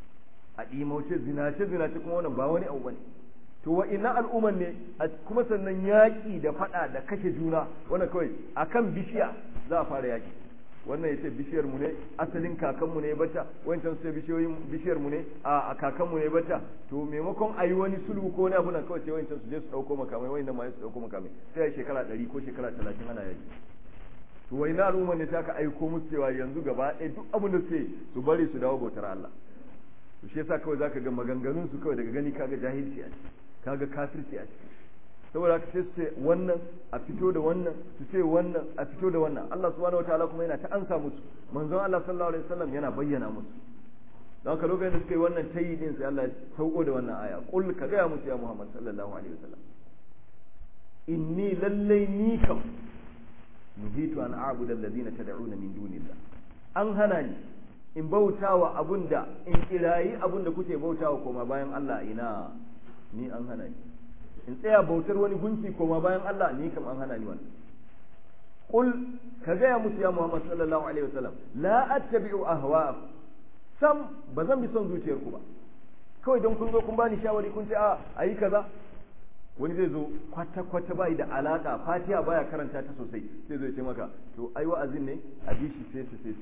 a ɗimauce zinace zinace kuma wannan ba wani abu bane to wa innan al'ummar ne kuma sannan yaƙi da faɗa da kashe juna wannan kawai akan bishiya za a fara yaƙi wannan ya ce bishiyar mu ne asalin kakanmu ne bata wancan sai bishiyoyin bishiyar mu ne a kakanmu ne bata to maimakon a yi wani sulhu ko wani abu nan kawai sai wancan su je su ɗauko makamai wani ma su ɗauko makamai sai a shekara ɗari ko shekara talatin ana yaki to wai na al'umma ne ta aka aiko musu cewa yanzu gaba ɗaya duk abin da suke su bari su dawo bautar Allah to shi yasa kawai zaka ga maganganun su kawai daga gani kaga jahilci a ciki kaga kafirci a ciki saboda haka sai su ce wannan a fito da wannan su ce wannan a fito da wannan Allah subhanahu wataala kuma yana ta ansa musu manzon Allah sallallahu alaihi wasallam yana bayyana musu don haka lokacin da suka yi wannan tayi din sai Allah ya sauko da wannan aya qul ka ga musu ya Muhammad sallallahu alaihi wasallam inni lallai ni kam nuhitu an a'budu alladhina tad'una min dunillah an hana ni in bautawa abunda in kirayi abunda kuke bautawa koma bayan Allah ina ni an hana ni in tsaya bautar wani gunki koma bayan Allah ni kam an hana ni wannan qul ka gaya musu ya Muhammad sallallahu alaihi wasallam la attabi'u ahwa'akum sam ba zan bi son zuciyarku ba kawai don kun zo kun bani shawari kun ce a ayi kaza wani zai zo kwata kwata bai da alaka fatiha baya karanta ta sosai sai zai ce maka to ai wa'azin ne a bi shi sai sai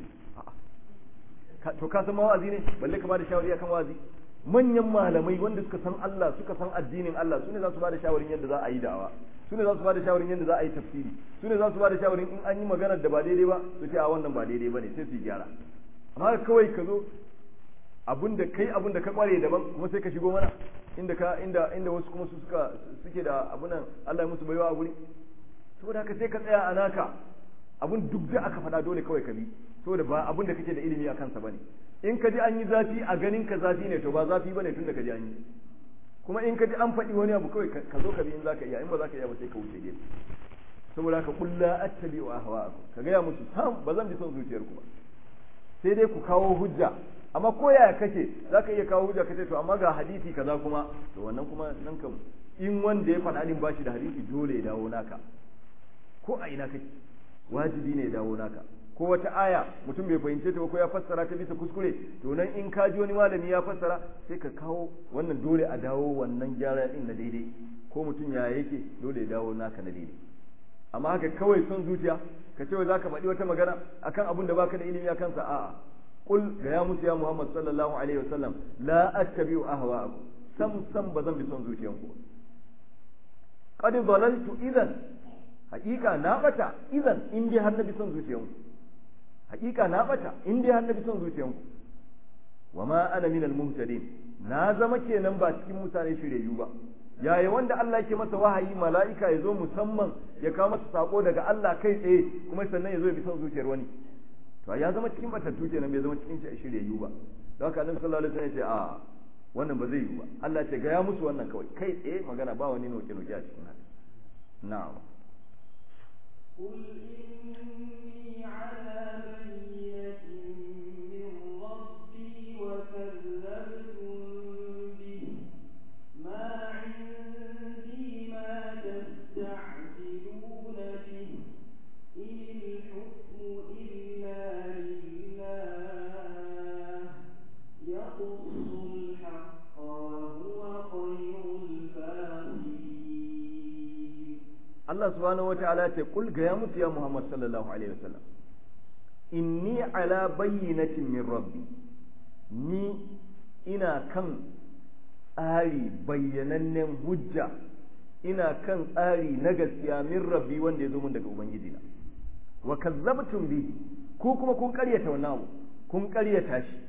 sai to ka san ma wa'azi ne balle ka bada shawari akan wa'azi manyan malamai wanda suka san Allah suka san addinin Allah su ne za su bada shawarin yadda za a yi da'awa su ne za su bada shawarin yadda za a yi tafsiri su ne za su bada shawarin in an yi magana da ba daidai ba su ce a wannan ba daidai ba ne sai su yi gyara amma kawai ka zo abun da kai abun da ka kware daban kuma sai ka shigo mana inda ka inda inda wasu kuma su suka suke da abunan Allah ya musu baiwa a guri saboda haka sai ka tsaya a naka abun duk da aka faɗa dole kawai ka bi saboda ba abun da kake da ilimi a kansa bane in ka ji an yi zafi a ganin ka zafi ne to ba zafi bane tun da ka ji an yi kuma in ka ji an faɗi wani abu kawai ka zo ka bi in zaka iya in ba zaka iya ba sai ka wuce gefe saboda haka qul la attabi'u ahwa'akum ka ga ya musu sam ba zan bi son zuciyarku ba sai dai ku kawo hujja amma ko yaya kake zaka iya kawo hujja kace to amma ga hadisi kaza kuma to wannan kuma nan kam in wanda ya faɗa din bashi da hadisi dole ya dawo naka ko a ina kake wajibi ne ya dawo naka ko wata aya mutum bai fahimce ta ba ko ya fassara ta bisa kuskure to nan in ka ji wani malami ya fassara sai ka kawo wannan dole a dawo wannan gyara din na daidai ko mutum ya yake dole ya dawo naka na daidai amma haka kawai son zuciya ka ce za ka faɗi wata magana akan abin da baka da ilimi a kansa a'a qul ga ya musu ya Muhammad sallallahu alaihi wasallam la attabi'u ahwa'akum sam sam bazan bi son zuciyanku qad dhalaltu idan haƙiƙa na bata idan in dai har na bi son zuciyanku haƙiƙa na bata in dai har na bi son zuciyanku wa ma ana min al-muhtadin na zama kenan ba cikin mutane shiryayyu ba yaya wanda Allah yake masa wahayi mala'ika ya zo musamman ya kawo masa sako daga Allah kai tsaye kuma sannan ya zo ya bi son zuciyar wani to ya zama cikin batattu kenan bai zama cikin shiryayyu ba don haka annabi sallallahu alaihi wasallam ya ce a wannan ba zai yi ba Allah ce ga ya musu wannan kawai kai tsaye magana ba wani noke noke a cikin haka na'am قل إني على بينة من ربي وكذبتم به ما عندي ما تستعجلون به إن الحكم إلا لله يقص الحق وهو خير الفاصلين Allah subhanahu wa ta'ala ce kul ga ya mutu ya Muhammad sallallahu alaihi wasallam inni ala bayyinatin min rabbi ni ina kan tsari bayyanannen hujja ina kan tsari na gaskiya min rabbi wanda ya zo mun daga ubangiji na wa kazzabtum bi ku kuma kun karyata wannan abu kun karyata shi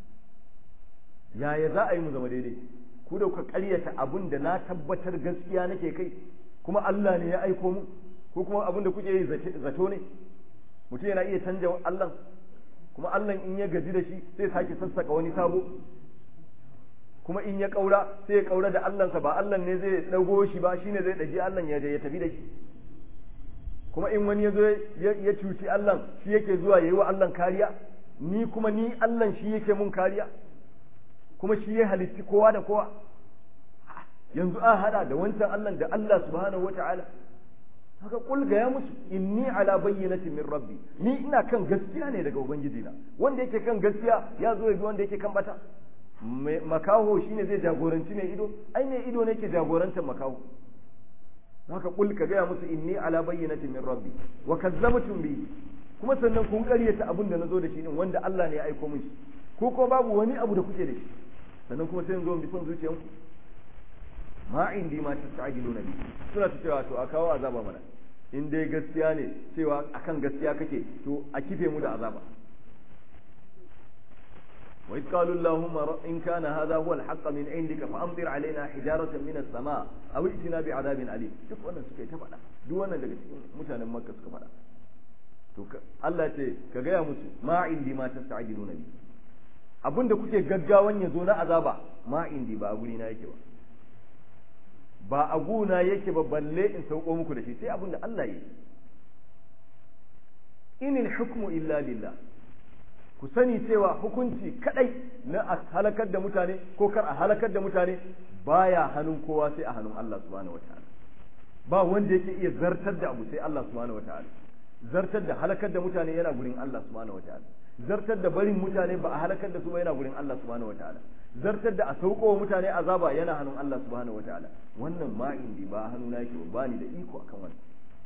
yaya za a yi mu zama daidai ku da kuka karyata abun da na tabbatar gaskiya nake kai kuma Allah ne ya aiko mu ko kuma abin da kuke yi zato ne mutum yana iya canja Allah kuma Allah in ya gaji da shi sai sake sassaka wani sabo kuma in ya kaura sai ya kaura da Allahnsa ba Allah ne zai dago shi ba shine zai daji Allah ya ya tafi da shi kuma in wani ya zo ya cuci Allah shi yake zuwa yayi wa Allah kariya ni kuma ni Allah shi yake mun kariya kuma shi ya halitti kowa da kowa yanzu an hada da wancan Allah da Allah subhanahu wata'ala haka kul ga ya musu inni ala bayyinati min rabbi ni ina kan gaskiya ne daga ubangiji na wanda yake kan gaskiya ya zo ya bi wanda yake kan bata makaho shine zai jagoranci mai ido ai mai ido ne yake jagorantar makaho haka kul ka gaya musu inni ala bayyinati min rabbi wa kazzabtum bi kuma sannan kun karyata abin da nazo da shi din wanda Allah ne ya aiko min shi ko ko babu wani abu da kuke da shi sannan kuma sai zo bi son zuciyanku ma indi ma tasta'jiluna bi suna ta cewa to a kawo azaba mana in dai gaskiya ne cewa akan gaskiya kake to a kife mu da azaba wa idh qalu allahumma in kana hadha huwa al-haqq min indika fa amtir alaina hijaratan min as-sama' aw itina bi adabin alim duk wannan suka yi ta faɗa duk wannan daga cikin mutanen makka suka faɗa to Allah ce ka gaya musu ma indi ma tasta'jiluna bi abinda kuke gaggawan ya zo na azaba ma indi ba a guri na yake ba ba a guna yake ba balle in sauko muku da shi sai abin da Allah yi inil hukmu illa lillah ku sani cewa hukunci kadai na a halakar da mutane ko kar a halakar da mutane baya hannun kowa sai a hannun Allah subhanahu wataala ba wanda yake iya zartar da abu sai Allah subhanahu wataala zartar da halakar da mutane yana gurin Allah subhanahu wataala zartar da barin mutane ba a halakar da su ba yana gurin Allah subhanahu wataala zartar da a sauko wa mutane azaba yana hannun Allah subhanahu wataala wannan ma indi ba hannuna yake ba ni da iko akan wannan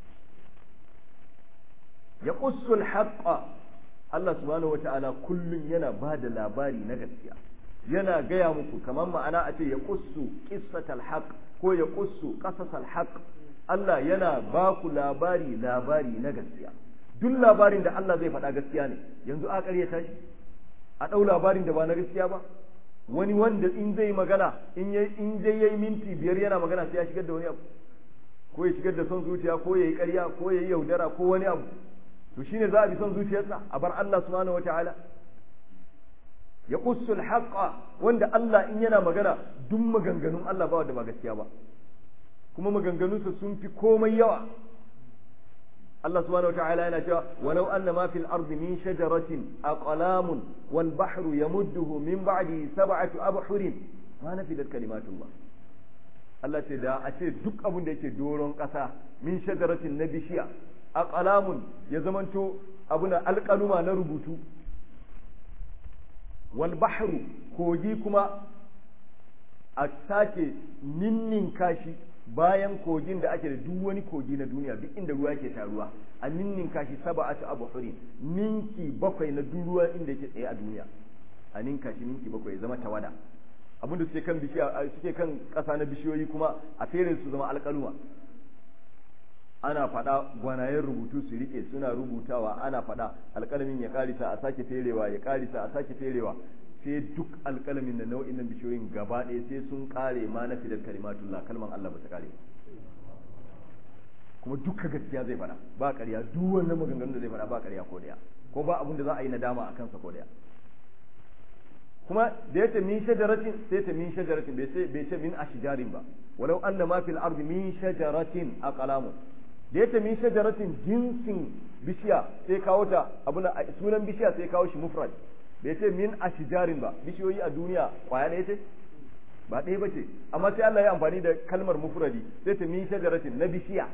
ya qussul haqqa Allah subhanahu wataala kullun yana ba da labari na gaskiya yana gaya muku kamar ma'ana a ce ya qussu qissatal haqq ko ya qussu qasasal haqq Allah yana ba ku labari labari na gaskiya duk labarin da Allah zai faɗa gaskiya ne yanzu a ƙaryata shi a ɗau labarin da ba na gaskiya ba wani wanda in zai magana in in zai yi minti biyar yana magana sai ya shigar da wani abu ko ya shigar da son zuciya ko ya yi ƙarya ko ya yi yaudara ko wani abu to shine za a bi son zuciyarsa a bar Allah subhanahu wataala ya qussul haqqa wanda Allah in yana magana duk maganganun Allah ba wanda ba gaskiya ba kuma maganganunsa sun fi komai yawa Allah subhanahu wataala yana cewa walau anna ma fil ardi min shajaratin aqlamun wal bahru yamudduhu min ba'di sab'ati abhurin ma nafidat kalimatullah Allah ce da a ce duk abin da yake doron ƙasa min shajaratin na bishiya aqlamun ya zamanto abuna alƙaluma na rubutu wal bahru kogi kuma a sake ninnin kashi bayan kogin da ake da duk wani kogi na duniya duk inda ruwa yake taruwa a ninnin kashi saba'atu abhurin ninki bakwai na duk ruwa inda yake tsaye a duniya a ninka shi ninki bakwai ya zama tawada abin da suke kan bishiya suke kan ƙasa na bishiyoyi kuma a fere su zama alƙaluma ana faɗa gwanayen rubutu su rike suna rubutawa ana faɗa alƙalamin ya ƙarisa a sake ferewa ya ƙarisa a sake ferewa sai duk alƙalamin da nau'in nan bishiyoyin gaba ɗaya sai sun ƙare ma na fidar kalimatullah kalman Allah ba ta ƙare kuma dukkan gaskiya zai faɗa ba ƙarya duk wannan maganganun da zai faɗa ba ƙarya ko ɗaya ko ba abin da za a yi nadama a kansa ko ɗaya kuma da yace min shajaratin sai ta min shajaratin bai ce bai ce min ashjarin ba walau anna ma fil ardi min shajaratin aqlamu da yace min shajaratin jinsin bishiya sai kawo ta abuna sunan bishiya sai kawo shi mufrad da yace min ashjarin ba bishiyoyi a duniya kwaya ne yace ba ɗaya ba ce amma sai Allah ya amfani da kalmar mufradi sai ta min shajaratin na bishiya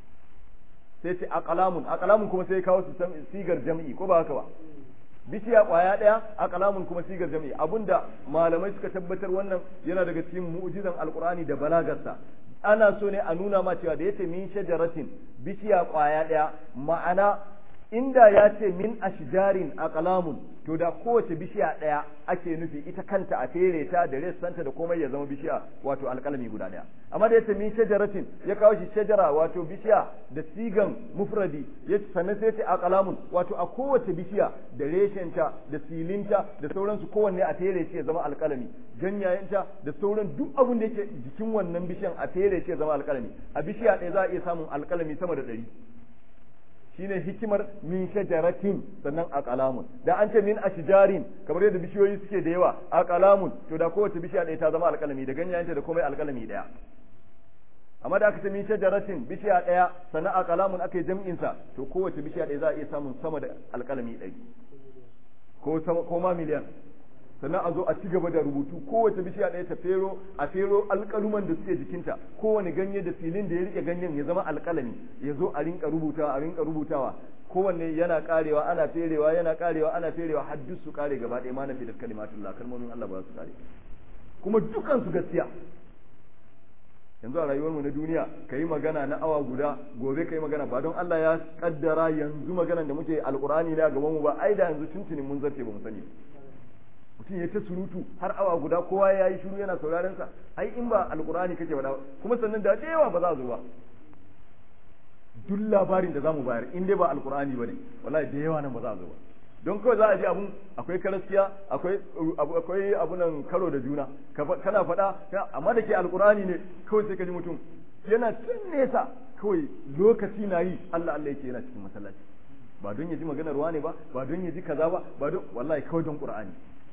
sai ce aqlamun aqlamun kuma sai kawo su sigar jam'i ko ba haka ba bishiya kwaya daya aqlamun kuma sigar jam'i abunda malamai suka tabbatar wannan yana daga cikin mu'jizan alqur'ani da balagarsa ana so ne a nuna ma cewa da yace min shajaratin bishiya kwaya daya ma'ana inda ya ce min ashjarin aqlamun to da kowace bishiya ɗaya ake nufi ita kanta a fere ta da ressanta da komai ya zama bishiya wato alƙalami guda ɗaya amma da yace min shajaratin ya kawo shi shajara wato bishiya da sigan mufradi ya sannan sai ya ce aqlamun wato a kowace bishiya da reshenta da silinta da sauransu kowanne a fere shi ya zama alƙalami ganyayenta da sauran duk abin da yake jikin wannan bishiyan a fere shi ya zama alƙalami a bishiya ɗaya za a iya samun alƙalami sama da ɗari shine hikimar min shajaratin sannan aqlamun da an ce min ashjarin kamar yadda bishiyoyi suke da yawa aqlamun to da kowace bishiya ɗaya ta zama alƙalami da ganyayenta da komai alƙalami ɗaya amma da aka ce min shajaratin bishiya ɗaya sannan aqlamun aka yi jam'in sa to kowace bishiya ɗaya za a iya samun sama da alƙalami ɗari ko sama ko ma miliyan sannan a zo a ci gaba da rubutu kowace bishiya ɗaya ta fero a fero alƙaluman da suke jikinta kowane ganye da filin da ya rike ganyen ya zama alƙalami ya zo a rinka rubutawa a rinka rubutawa kowanne yana karewa ana ferewa yana karewa ana ferewa har duk su kare gaba ɗaya ma na fitar kalimatullah kalmomin Allah ba su kare kuma dukan su gaskiya yanzu a rayuwarmu na duniya ka yi magana na awa guda gobe ka yi magana ba don Allah ya kaddara yanzu maganan da muke alkurani ne a gaban mu ba ai da yanzu tuntunin mun zarce ba mu sani mutum ya ta surutu har awa guda kowa ya yi shiru yana sauraren sa ai in ba alkurani kake faɗa kuma sannan da yawa ba za zo ba duk labarin da zamu bayar in dai ba alkurani bane wallahi da yawa nan ba za zo ba don kawai za a ji abun akwai karaskiya akwai akwai abunan karo da juna kana faɗa amma da ke alkurani ne kawai sai ka ji mutum yana cin nesa kawai lokaci na yi Allah Allah yake yana cikin masallaci ba don ya ji maganar ne ba ba don ya ji kaza ba ba don wallahi kawai don qur'ani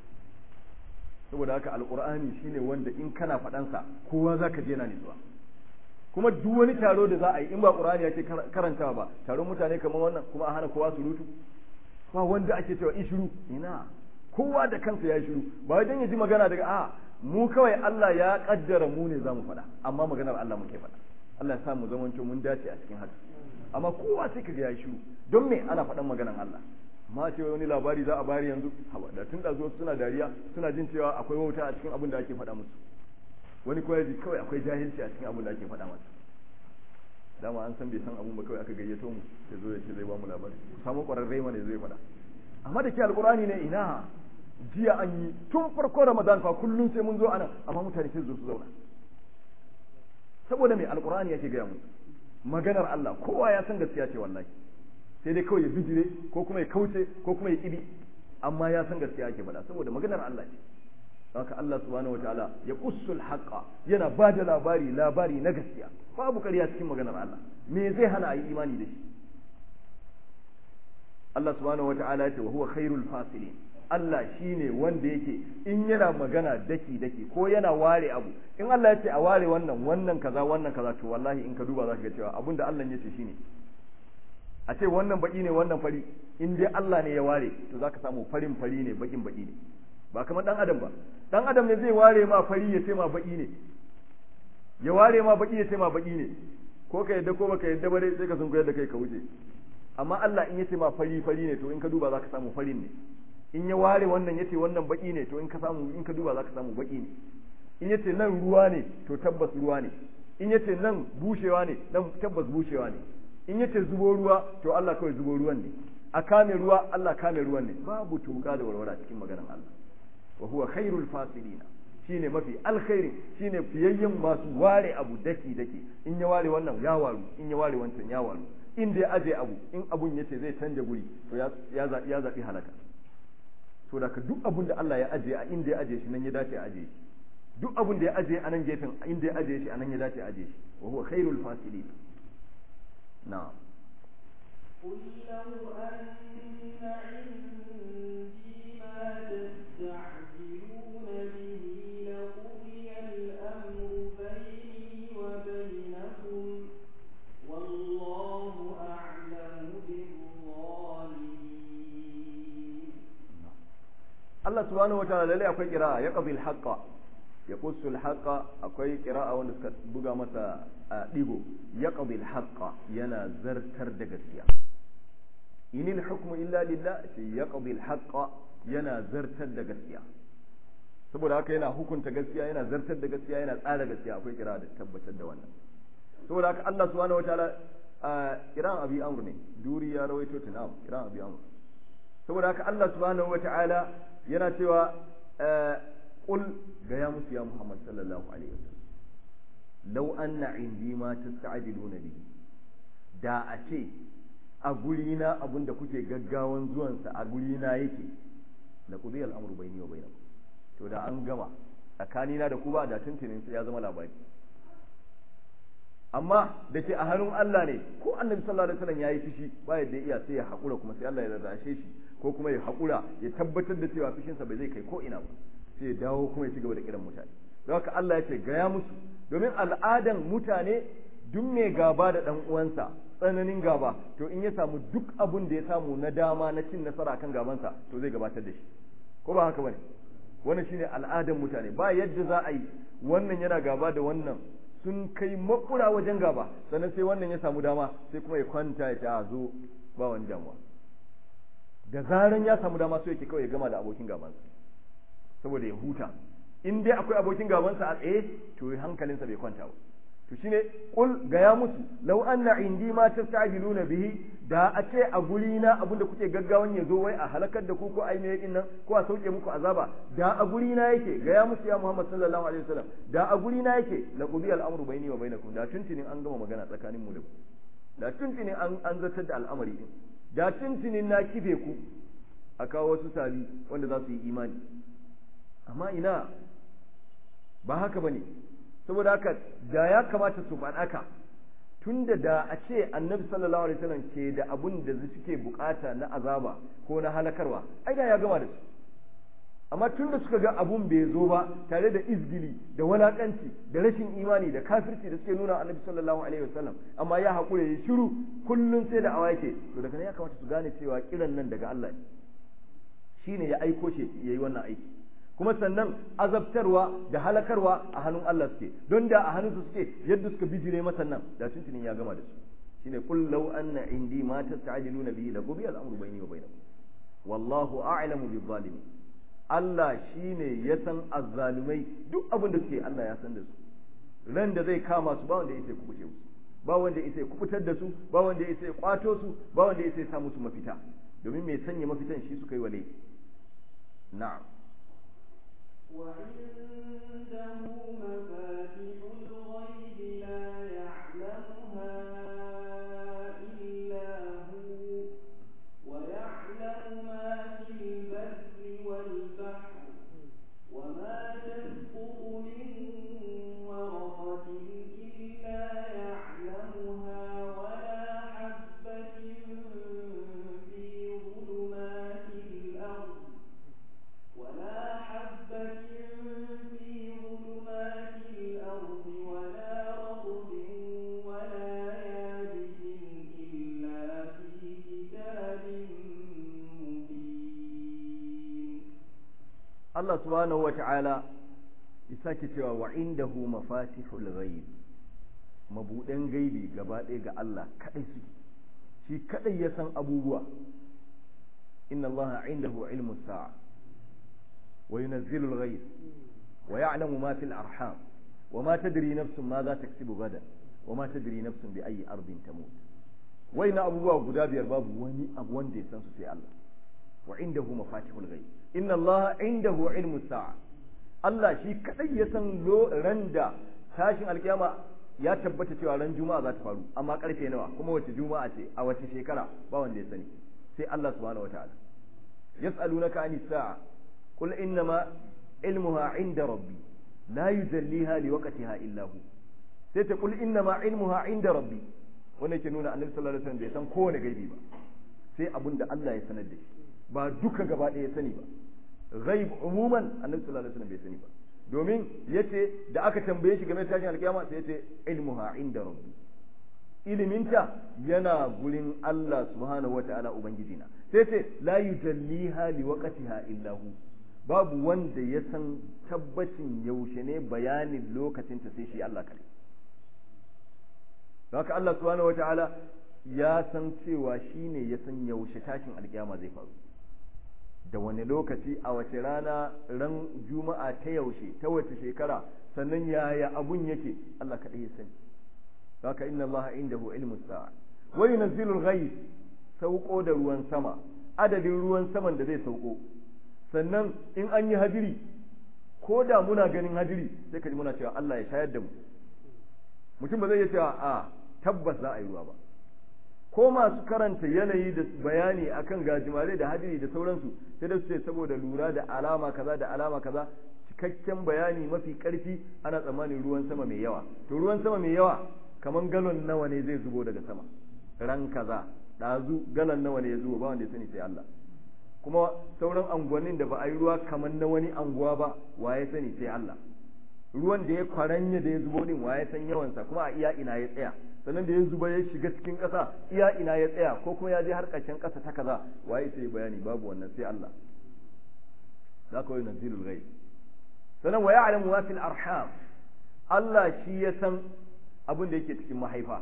saboda haka alqur'ani shine wanda in kana faɗansa kowa zaka je yana nutsuwa kuma duk wani taro da za a yi in ba qur'ani yake karantawa ba taron mutane kamar wannan kuma a hana kowa surutu ba wanda ake cewa in shiru ina kowa da kansa ya shiru ba wai dan ya ji magana daga a mu kawai Allah ya kaddara mu ne zamu faɗa amma maganar Allah muke faɗa Allah ya sa mu zamanto mun dace a cikin haka amma kowa sai kaga ya shiru don me ana faɗan maganar Allah ma ce wani labari za a bayar yanzu haba da tun da zo suna dariya suna jin cewa akwai wauta a cikin abin da ake faɗa musu wani kuma ya ji kawai akwai jahilci a cikin abin da ake faɗa masa dama an san bai san abun ba kawai aka gayyato mu ya zo ya ce zai ba mu labari samu ƙwararre mana zai faɗa amma da ke alƙur'ani ne ina jiya an yi tun farko ramadan fa kullum sai mun zo anan amma mutane sai zo su zauna saboda mai alƙur'ani yake gaya musu maganar Allah kowa ya san gaskiya ce wallahi sai dai kawai ya bijire ko kuma ya kauce ko kuma ya kibi amma ya san gaskiya ake faɗa saboda maganar Allah ce haka Allah subhanahu wataala ya qussul haqqa yana ba da labari labari na gaskiya babu ƙarya cikin maganar Allah me zai hana a yi imani da shi Allah subhanahu wataala ce wa huwa khairul fasilin Allah shine wanda yake in yana magana daki daki ko yana ware abu in Allah ya ce a ware wannan wannan kaza wannan kaza to wallahi in ka duba za ka ga cewa abin da Allah ya ce shine a ce wannan baki ne wannan fari in dai Allah ne ya ware to zaka samu farin fari ne bakin baki ne ba kamar dan adam ba dan adam ne zai ware ma fari ya ce ma baki ne ya ware ma baki ya ce ma baki ne ko ka yadda ko baka yadda ba dai sai ka sunku yadda kai ka wuce amma Allah in ya ce ma fari fari ne to in ka duba zaka samu farin ne in ya ware wannan ya ce wannan baki ne to in ka samu in ka duba zaka samu baki ne in ya ce nan ruwa ne to tabbas ruwa ne in ya ce nan bushewa ne nan tabbas bushewa ne in ya ce zubo ruwa to Allah kawai zubo ruwan ne a kame ruwa Allah kame ruwan ne babu tuka da warwara cikin maganar Allah wa huwa khairul fasilina shine mafi alkhairi shine fiyayyen masu ware abu daki daki in ya ware wannan ya waru in ya ware wancan ya waru in da ya aje abu in abun yace zai canja guri to ya ya zabi ya zabi halaka to da duk abun da Allah ya aje a inda ya aje shi nan ya dace a aje shi duk abun da ya aje a nan gefen inda ya aje shi a nan ya dace a aje shi wa huwa khairul fasilin na'am قل لو أن عندي ما تستعجلون به لقضي الأمر بيني وبينكم والله Allah subhanahu wataala lalle akwai qira'a yaqdi al-haqqa yaqussu al-haqqa akwai qira'a wanda suka buga masa digo yaqdi al-haqqa yana zartar da gaskiya inil hukmu illa lillah shi yaqdi al-haqqa yana zartar da gaskiya saboda haka yana hukunta gaskiya yana zartar da gaskiya yana tsara gaskiya akwai qira'a da tabbatar da wannan saboda haka Allah subhanahu wataala kiran abi amr ne duri ya rawaito tunam kiran abi amr saboda haka Allah subhanahu wataala yana cewa qul ga ya musu ya Muhammad sallallahu alaihi wasallam law anna indi ma tasta'jiluna bihi da a ce a gurina abinda kuke gaggawan zuwansa a gurina yake la qudiya al-amru bayni wa bainakum to da an gama tsakanina da ku ba da tuntunin sai ya zama labari amma da ke a hannun Allah ne ko annabi sallallahu alaihi wasallam yayi fushi ba yadda iya sai ya hakura kuma sai Allah ya rarrashe shi ko kuma ya hakura ya tabbatar da cewa fushinsa bai zai kai ko ina ba sai ya dawo kuma ya ci gaba da kiran mutane don haka Allah ya ce gaya musu domin al'adan mutane duk mai gaba da dan uwansa tsananin gaba to in ya samu duk abun da ya samu na dama na cin nasara kan gabansa to zai gabatar da shi ko ba haka bane wannan shine al'adan mutane ba yadda za a yi wannan yana gaba da wannan sun kai makura wajen gaba sannan sai wannan ya samu dama sai kuma ya kwanta ya ce a zo ba wani damuwa da zaran ya samu dama so yake kawai ya gama da abokin gabansa saboda ya huta in dai akwai abokin gabansa a tsaye to hankalinsa bai kwanta ba to shine qul ga ya musu law anna indi ma tastajiluna bihi da a ce a guri na abinda kuke gaggawan ya zo wai a halakar da ku ko ai mai nan ko a sauke muku azaba da a guri na yake ga ya musu ya Muhammad sallallahu alaihi wasallam da a guri na yake la qudi al-amru baini wa bainakum da tuntunin an gama magana tsakanin mu da ku da tuntunin an an zartar da al'amari din da tuntunin na kife ku a kawo wasu sabi wanda za su yi imani amma ina ba haka bane saboda haka da ya kamata su faɗaka tunda da a ce annabi sallallahu alaihi wasallam ke da abun da suke bukata na azaba ko na halakarwa ai da ya gama da su amma tunda suka ga abun bai zo ba tare da izgili da walakanci da rashin imani da kafirci da suke nuna annabi sallallahu alaihi wasallam amma ya haƙura ya shiru kullun sai da awa yake to daga nan ya kamata su gane cewa kiran nan daga Allah ne shine ya aiko shi yayi wannan aiki kuma sannan azabtarwa da halakarwa a hannun Allah suke don da a hannunsu suke yadda suka bijire masa nan da tuntunin ya gama da su shine qul law anna indi ma tasta'jiluna bihi la qubiya al-amru bayni wa bainakum wallahu a'lamu bil zalimin Allah shine ya san azzalumai duk abin da suke Allah ya san da su ran da zai kama su ba wanda yake kubuce su ba wanda yake kubutar da su ba wanda yake kwato su ba wanda yake sa musu mafita domin mai sanya mafitan shi suka yi wale na'am وعنده مفاتح الغيب لا يعلمها إلا هو ويعلم ما في البر والبحر وما تسقط من ورقة إلا يعلمها ولا حبة في ظلمات الأرض ولا حبة في ظلمات الأرض ولا رطب ولا يابس إلا في كتاب مبين Allah subhanahu wa ta'ala ya sake cewa wa indahu mafatihul ghaib mabuɗan gaibi gaba ɗaya ga Allah kaɗai suke shi kaɗai ya san abubuwa inna Allah indahu ilmu sa'a wa yunazzilu al-ghayb wa ya'lamu ma fil arham wa ma tadri nafsun ma za taksibu gadan wa ma tadri nafsun bi ayyi ardin tamut na abubuwa guda biyar babu wani abu wanda ya san su sai Allah wa indahu mafatihul ghaib inna Allah indahu ilmu sa'a Allah shi kadai ya san ran da tashin alkiyama ya tabbata cewa ran juma'a za ta faru amma karfe nawa kuma wace juma'a ce a wace shekara ba wanda ya sani sai Allah subhanahu wataala yas'alunaka ani sa'a qul innama ilmuha inda rabbi la yujalliha liwaqtiha illa hu sai ta qul innama ilmuha inda rabbi wannan ke nuna annabi sallallahu alaihi wasallam bai san kowane gaibi ba sai abin da Allah ya sanar da shi ba duka gaba ɗaya ya sani ba ghaib umuman annabi sallallahu alaihi wasallam bai sani ba domin yace da aka tambaye shi game da tashin alkiyama sai yace ilmuha inda rabbi iliminta yana gurin Allah subhanahu wataala ubangiji na sai yace la yujalliha liwaqtiha illa hu babu wanda ya san tabbacin yaushe ne bayanin lokacin ta sai shi Allah kare haka Allah subhanahu wataala ya san cewa shine ya san yaushe tashin alkiyama zai faru da wani lokaci a wace rana ran juma'a ta yaushe ta wace shekara sannan yaya abun yake Allah kaɗai ya sani haka inna Allah indahu ilmu sa'a wa yunzilul ghayth sauko da ruwan sama adadin ruwan saman da zai sauko sannan in an yi hadiri ko da muna ganin hadiri sai ka ji muna cewa Allah ya shayar da mu mutum ba zai iya cewa a tabbas za a yi ruwa ba ko masu karanta yanayi da bayani akan gajimare da hadiri da sauransu sai da su ce saboda lura da alama kaza da alama kaza cikakken bayani mafi karfi ana tsammanin ruwan sama mai yawa to ruwan sama mai yawa kaman galon nawa ne zai zubo daga sama ran kaza ɗazu galon nawa ne ya zubo ba wanda ya sani sai Allah kuma sauran anguwannin da ba a yi ruwa kaman na wani anguwa ba wa ya sani sai Allah ruwan da ya kwaranya da ya zubo din wa ya san yawansa kuma a iya ina ya tsaya sannan da ya zuba ya shiga cikin ƙasa iya ina ya tsaya ko kuma ya je har ƙarshen ƙasa ta kaza waye sai bayani babu wannan sai Allah za ka yi nazilul ghaib sannan wa ya'lamu ma fil arham Allah shi ya san abin da yake cikin mahaifa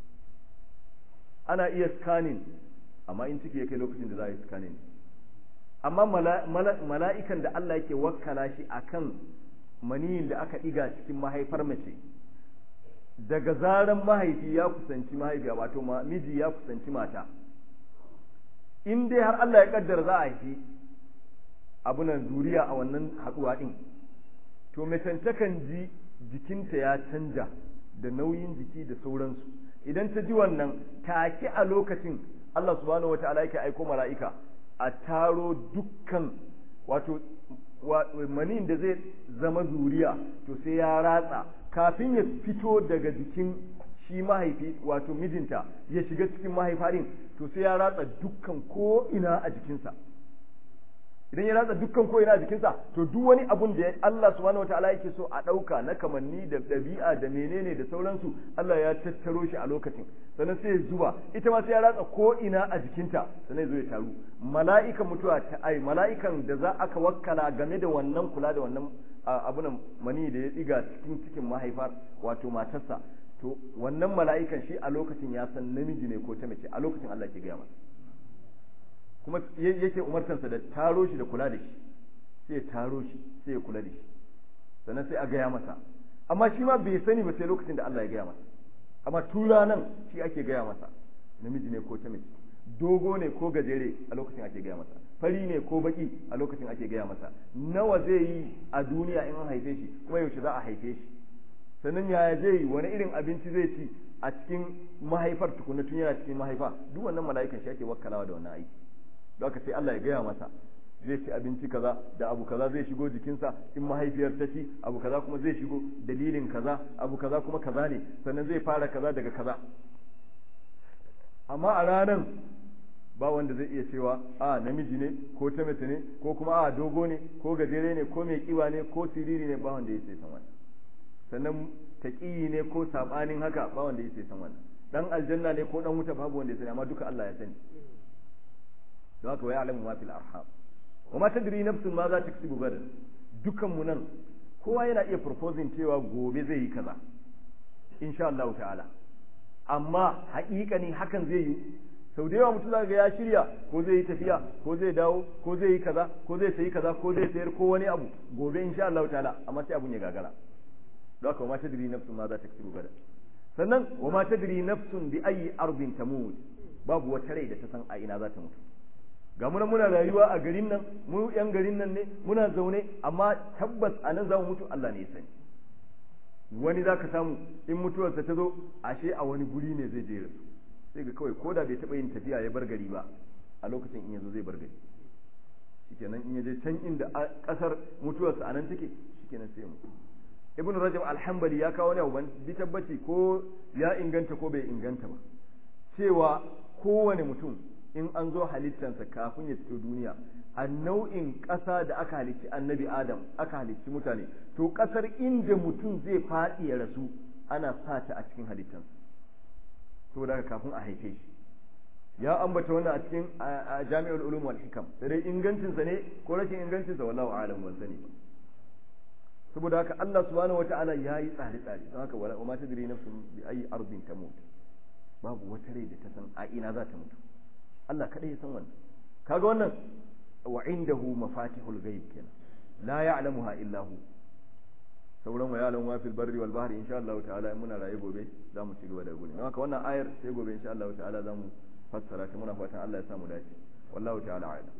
ana iya scanning amma in ciki ya kai lokacin da za a yi scanning amma mala'ikan da Allah yake wakkala shi akan maniyin da aka ɗiga cikin mahaifar mace daga zaran mahaifi ya kusanci mahaifiya wato miji ya kusanci mata in dai har Allah ya kaddara za a haifi abunan zuriya a wannan haɗuwa ɗin to macen takan ji jikinta ya canja da nauyin jiki da sauransu idan ta ji wannan take a lokacin Allah subhanahu wa ta'ala yake aiko mala'ika a taro dukkan wato manin da zai zama zuriya to sai ya ratsa kafin ya fito daga jikin shi mahaifi wato mijinta ya shiga cikin mahaifarin to sai ya ratsa dukkan ko ina a jikinsa idan ya ratsa dukkan ko ina a jikinsa to duk wani abun da Allah subhanahu wataala yake so a ɗauka na kamanni da ɗabi'a da menene da sauransu Allah ya tattaro shi a lokacin sannan sai ya zuba ita ma sai ya ratsa ko ina a jikinta sannan ya zo ya taru mala'ikan mutuwa ta ai mala'ikan da za aka wakkala game da wannan kula da wannan abunan mani da ya diga cikin cikin mahaifar wato matarsa to wannan mala'ikan shi a lokacin ya san namiji ne ko ta mace a lokacin Allah ke gaya masa kuma yake umartansa da taro shi da kula da shi sai ya taro shi sai ya kula da shi sannan sai a gaya masa amma shi ma bai sani ba sai lokacin da Allah ya gaya masa amma tura nan shi ake gaya masa namiji ne ko ta mace dogo ne ko gajere a lokacin ake gaya masa fari ne ko baki a lokacin ake gaya masa nawa zai yi a duniya in an haife shi kuma yaushe za a haife shi sannan yaya zai yi wani irin abinci zai ci a cikin mahaifar tukuna tun yana cikin mahaifa duk wannan mala'ikan shi ake wakkalawa da wannan aiki don haka sai Allah ya gaya masa zai ci abinci kaza da abu kaza zai shigo jikinsa in mahaifiyar ta ci abu kaza kuma zai shigo dalilin kaza abu kaza kuma kaza ne sannan zai fara kaza daga kaza amma a ranar ba wanda zai iya cewa a namiji ne ko ta mace ne ko kuma a dogo ne ko gajere ne ko mai kiba ne ko siriri ne ba wanda ya sai san wannan sannan taqiyi ne ko sabanin haka ba wanda ya sai san wannan dan aljanna ne ko dan wuta babu wanda ya sani amma duka Allah ya sani don haka wa ya'lamu ma fil arham wa ma tadri nafsun ma za ta kasibu gadan dukan mu nan kowa yana iya proposing cewa gobe zai yi kaza insha Allah ta'ala amma haƙiƙani hakan zai yi sau da yawa mutum za ga ya shirya ko zai yi tafiya ko zai dawo ko zai yi kaza ko zai sayi kaza ko zai sayar ko wani abu gobe insha Allah ta'ala amma sai abun ya gagara don haka wa ma tadri nafsun ma za ta kasibu gadan sannan wa ma tadri nafsun bi ayi ardin tamut babu wata rai da ta san a ina za ta mutu ga muna muna rayuwa a garin nan mu yan garin nan ne muna zaune amma tabbas a nan za mu mutu Allah ne ya sani wani za ka samu in mutuwarsa ta zo ashe a wani guri ne zai je rasu sai ga kawai koda bai taɓa yin tafiya ya bar gari ba a lokacin in ya zo zai bar gari shikenan in ya je can inda ƙasar mutuwarsa a nan take shikenan sai mu ibn rajab alhambali ya kawo ne abu bi tabbaci ko ya inganta ko bai inganta ba cewa kowane mutum in an zo halittansa kafin ya fito duniya a nau'in ƙasa da aka halicci annabi adam aka halicci mutane to ƙasar inda mutum zai faɗi ya rasu ana sa ta a cikin halittansa saboda haka kafin a haife shi ya ambata wannan a cikin jami'ul ulum wal hikam sai dai ingancinsa ne ko rashin ingancinsa wallahu a'lam ban sani ba saboda haka Allah subhanahu wata'ala ya yi tsare-tsare don haka wa ma tadri nafsun bi ayi ardin tamut babu wata rai da ta san a ina za ta mutu Allah kadai ya san wannan kaga wannan wa indahu mafatihul ghaib kenan la ya'lamuha illa hu sauran wa ya'lamu ma fil barri wal bahri insha Allah ta'ala in muna raye gobe za mu ci gaba da gurin don haka wannan ayar sai gobe insha Allah ta'ala za mu fassara ta muna fatan Allah ya samu dace wallahu ta'ala a'lam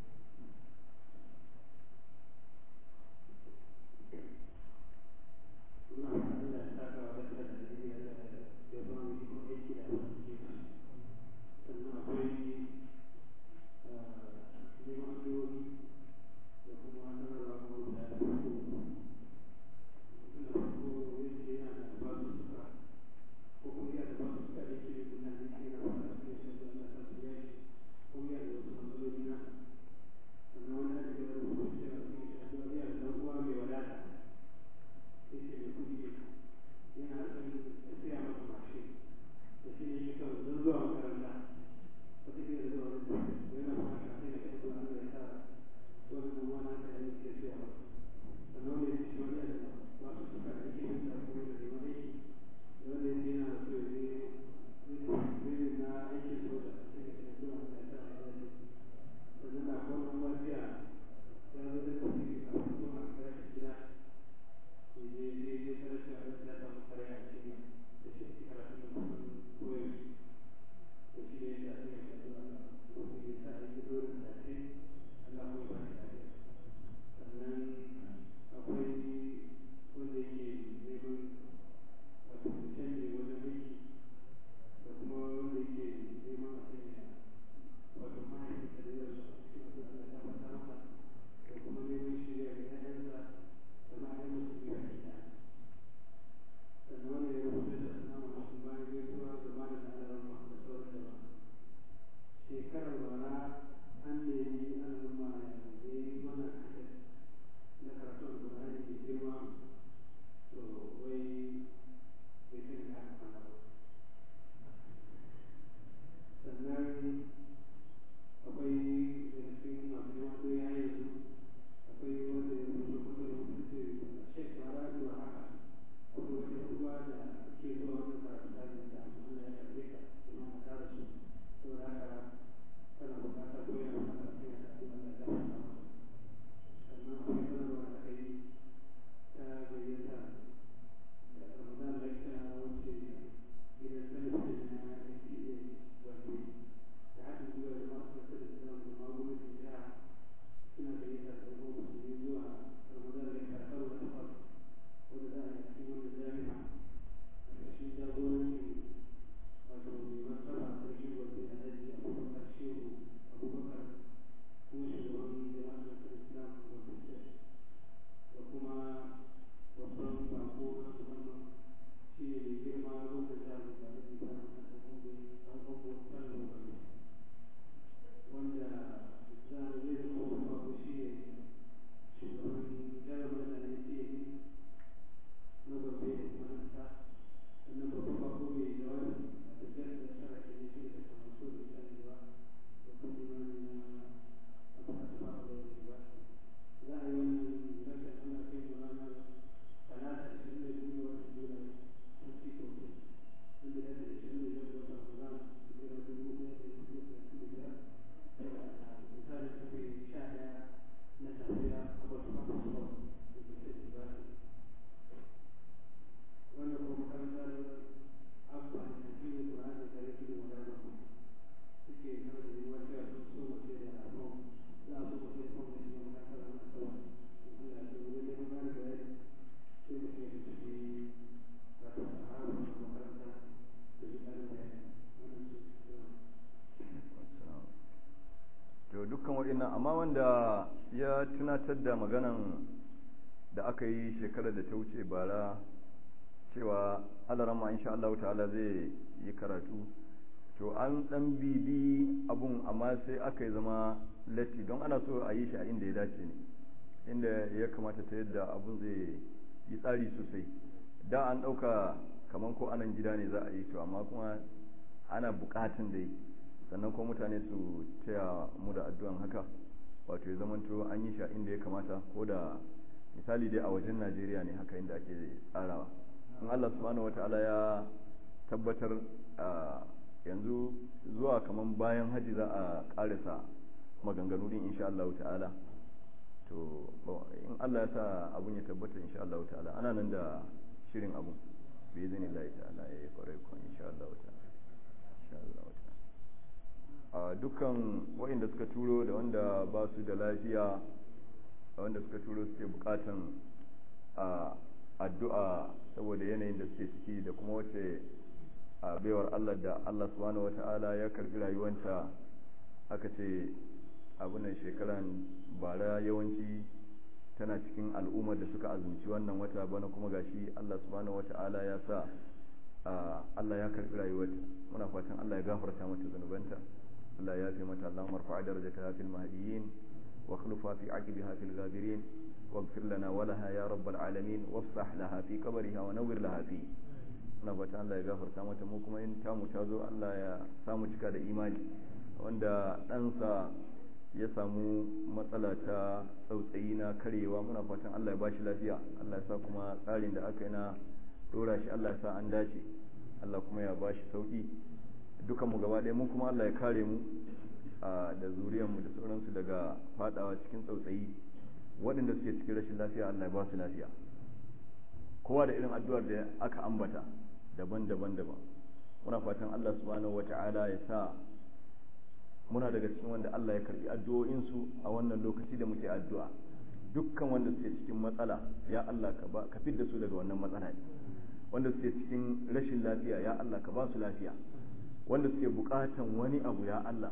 waɗannan amma wanda ya tunatar da maganan da aka yi shekarar da ta wuce bara cewa alarama insha Allah ta'ala zai yi karatu to an dan bibi abun amma sai aka yi zama latti don ana so a yi shi a inda ya dace ne inda ya kamata ta yadda abun zai yi tsari sosai da an ɗauka kamar ko anan gida ne za a yi to amma kuma ana buƙatan da sannan kuma mutane su taya mu da addu'an haka wato ya zamanto an yi shi a inda ya kamata ko da misali dai a wajen najeriya ne haka inda ake tsarawa in allah subhanahu wataala ya tabbatar yanzu zuwa kamar bayan haji za a karisa maganganu din insha allahu ta'ala to in allah ya sa abun ya tabbata insha allahu ta'ala ana nan da shirin abun bi izini lahi ta'ala ya yi kwarai kwan insha allahu ta'ala insha allahu ta'ala a dukkan waɗanda suka turo da wanda ba su da lafiya da wanda suka turo suke bukatan addu'a saboda yanayin da suke ciki da kuma wace a baiwar Allah da Allah subhanahu wata'ala ya karbi rayuwanta aka ce abunan shekaran bara yawanci tana cikin al'ummar da suka azumci wannan wata bana kuma gashi Allah subhanahu wata'ala ya sa Allah ya karbi rayuwarta muna fatan Allah ya gafarta mata zanubanta Allah ya fi mata Allah marfa'a darajata fil mahdiyyin wa khlufa fi aqibiha fil ghabirin واغفر لنا ولها يا رب العالمين وافسح لها في قبرها ونور لها فيه na fata Allah ya gafarta mata mu kuma in tamu ta zo Allah ya samu cika da imani wanda ɗansa ya samu matsala ta tsautsayi na karewa muna fatan Allah ya bashi lafiya Allah ya sa kuma tsarin da aka yi na dora shi Allah ya sa an dace Allah kuma ya bashi sauki dukan mu gaba ɗaya mu kuma Allah ya kare mu da zuriyar mu da sauransu daga fadawa cikin tsautsayi waɗanda suke cikin rashin lafiya Allah ya ba su lafiya kowa da irin addu'ar da aka ambata daban-daban daban muna fatan Allah subhanahu wata'ala ya sa muna daga cikin wanda Allah ya karbi addu'o'insu a wannan lokaci da muke addu'a dukkan wanda suke cikin matsala ya Allah ka ba ka fidda su daga wannan matsala ne wanda suke cikin rashin lafiya ya Allah ka ba su lafiya wanda suke bukatan wani abu ya Allah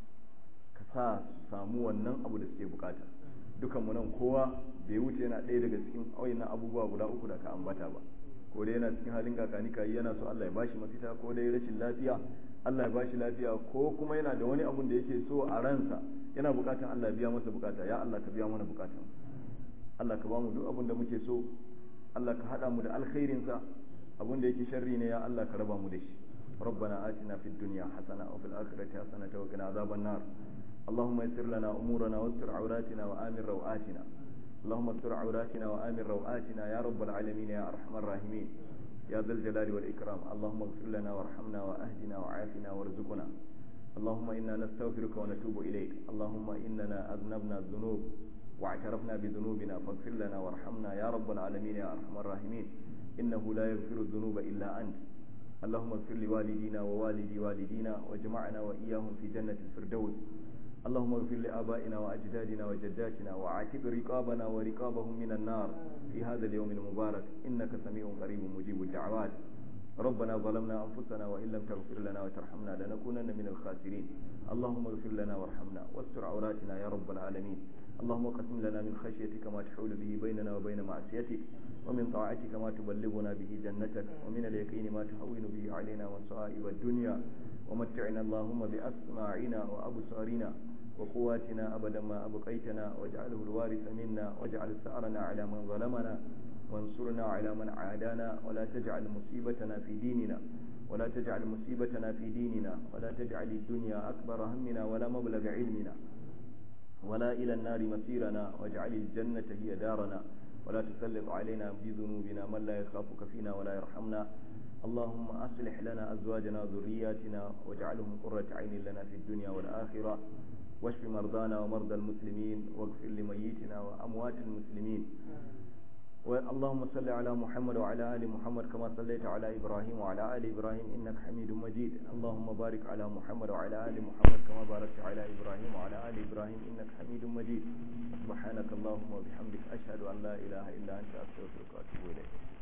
ka sa su samu wannan abu da suke bukata dukan mu nan kowa bai wuce yana ɗaya daga cikin wayannan abubuwa guda uku da ka ambata ba ko dai yana cikin halin kakanika yana so Allah ya bashi mafita ko dai rashin lafiya Allah ya bashi lafiya ko kuma yana da wani abun da yake so a ransa yana bukatan Allah ya biya masa bukata ya Allah ka biya mana bukatan Allah ka bamu duk abun da muke so Allah ka hada mu da alkhairin sa abun da yake sharri ne ya Allah ka raba mu da shi ربنا آتنا في الدنيا حسنة وفي الآخرة حسنة وقنا عذاب النار اللهم يسر لنا أمورنا واستر عوراتنا وآمن روآتنا اللهم استر عوراتنا وآمن روآتنا يا رب العالمين يا أرحم الراحمين يا ذا الجلال والإكرام اللهم اغفر لنا وارحمنا وأهدنا وعافنا وارزقنا اللهم إنا نستغفرك ونتوب إليك اللهم إننا أذنبنا الذنوب واعترفنا بذنوبنا فاغفر لنا وارحمنا يا رب العالمين يا أرحم الراحمين إنه لا يغفر الذنوب إلا أنت اللهم اغفر لوالدينا ووالدي والدينا واجمعنا وإياهم في جنة الفردوس اللهم اغفر لآبائنا وأجدادنا وجداتنا وعاتب رقابنا ورقابهم من النار في هذا اليوم المبارك إنك سميع قريب مجيب الدعوات ربنا ظلمنا أنفسنا وإن لم تغفر لنا وترحمنا لنكونن من الخاسرين اللهم اغفر لنا وارحمنا واستر عوراتنا يا رب العالمين اللهم قسم لنا من خشيتك ما تحول به بيننا وبين معصيتك ومن طاعتك ما تبلغنا به جنتك ومن اليقين ما تهون به علينا مصائب الدنيا ومتعنا اللهم بأسماعنا وأبصارنا وقواتنا أبدا ما أبقيتنا واجعله الوارث منا واجعل ثأرنا على من ظلمنا وانصرنا على من عادانا ولا تجعل مصيبتنا في ديننا ولا تجعل مصيبتنا في ديننا ولا تجعل الدنيا أكبر همنا ولا مبلغ علمنا ولا إلى النار مسيرنا واجعل الجنة هي دارنا ولا تسلط علينا بذنوبنا من لا يخافك فينا ولا يرحمنا اللهم أصلح لنا أزواجنا وذرياتنا واجعلهم قرة عين لنا في الدنيا والآخرة واشف مرضانا ومرضى المسلمين واغفر لميتنا وأموات المسلمين اللهم صل على محمد وعلى آل محمد كما صليت على إبراهيم وعلى آل إبراهيم إنك حميد مجيد اللهم بارك على محمد وعلى آل محمد كما باركت على إبراهيم وعلى آل إبراهيم إنك حميد مجيد سبحانك اللهم وبحمدك أشهد أن لا إله إلا أنت أستغفرك وأتوب إليك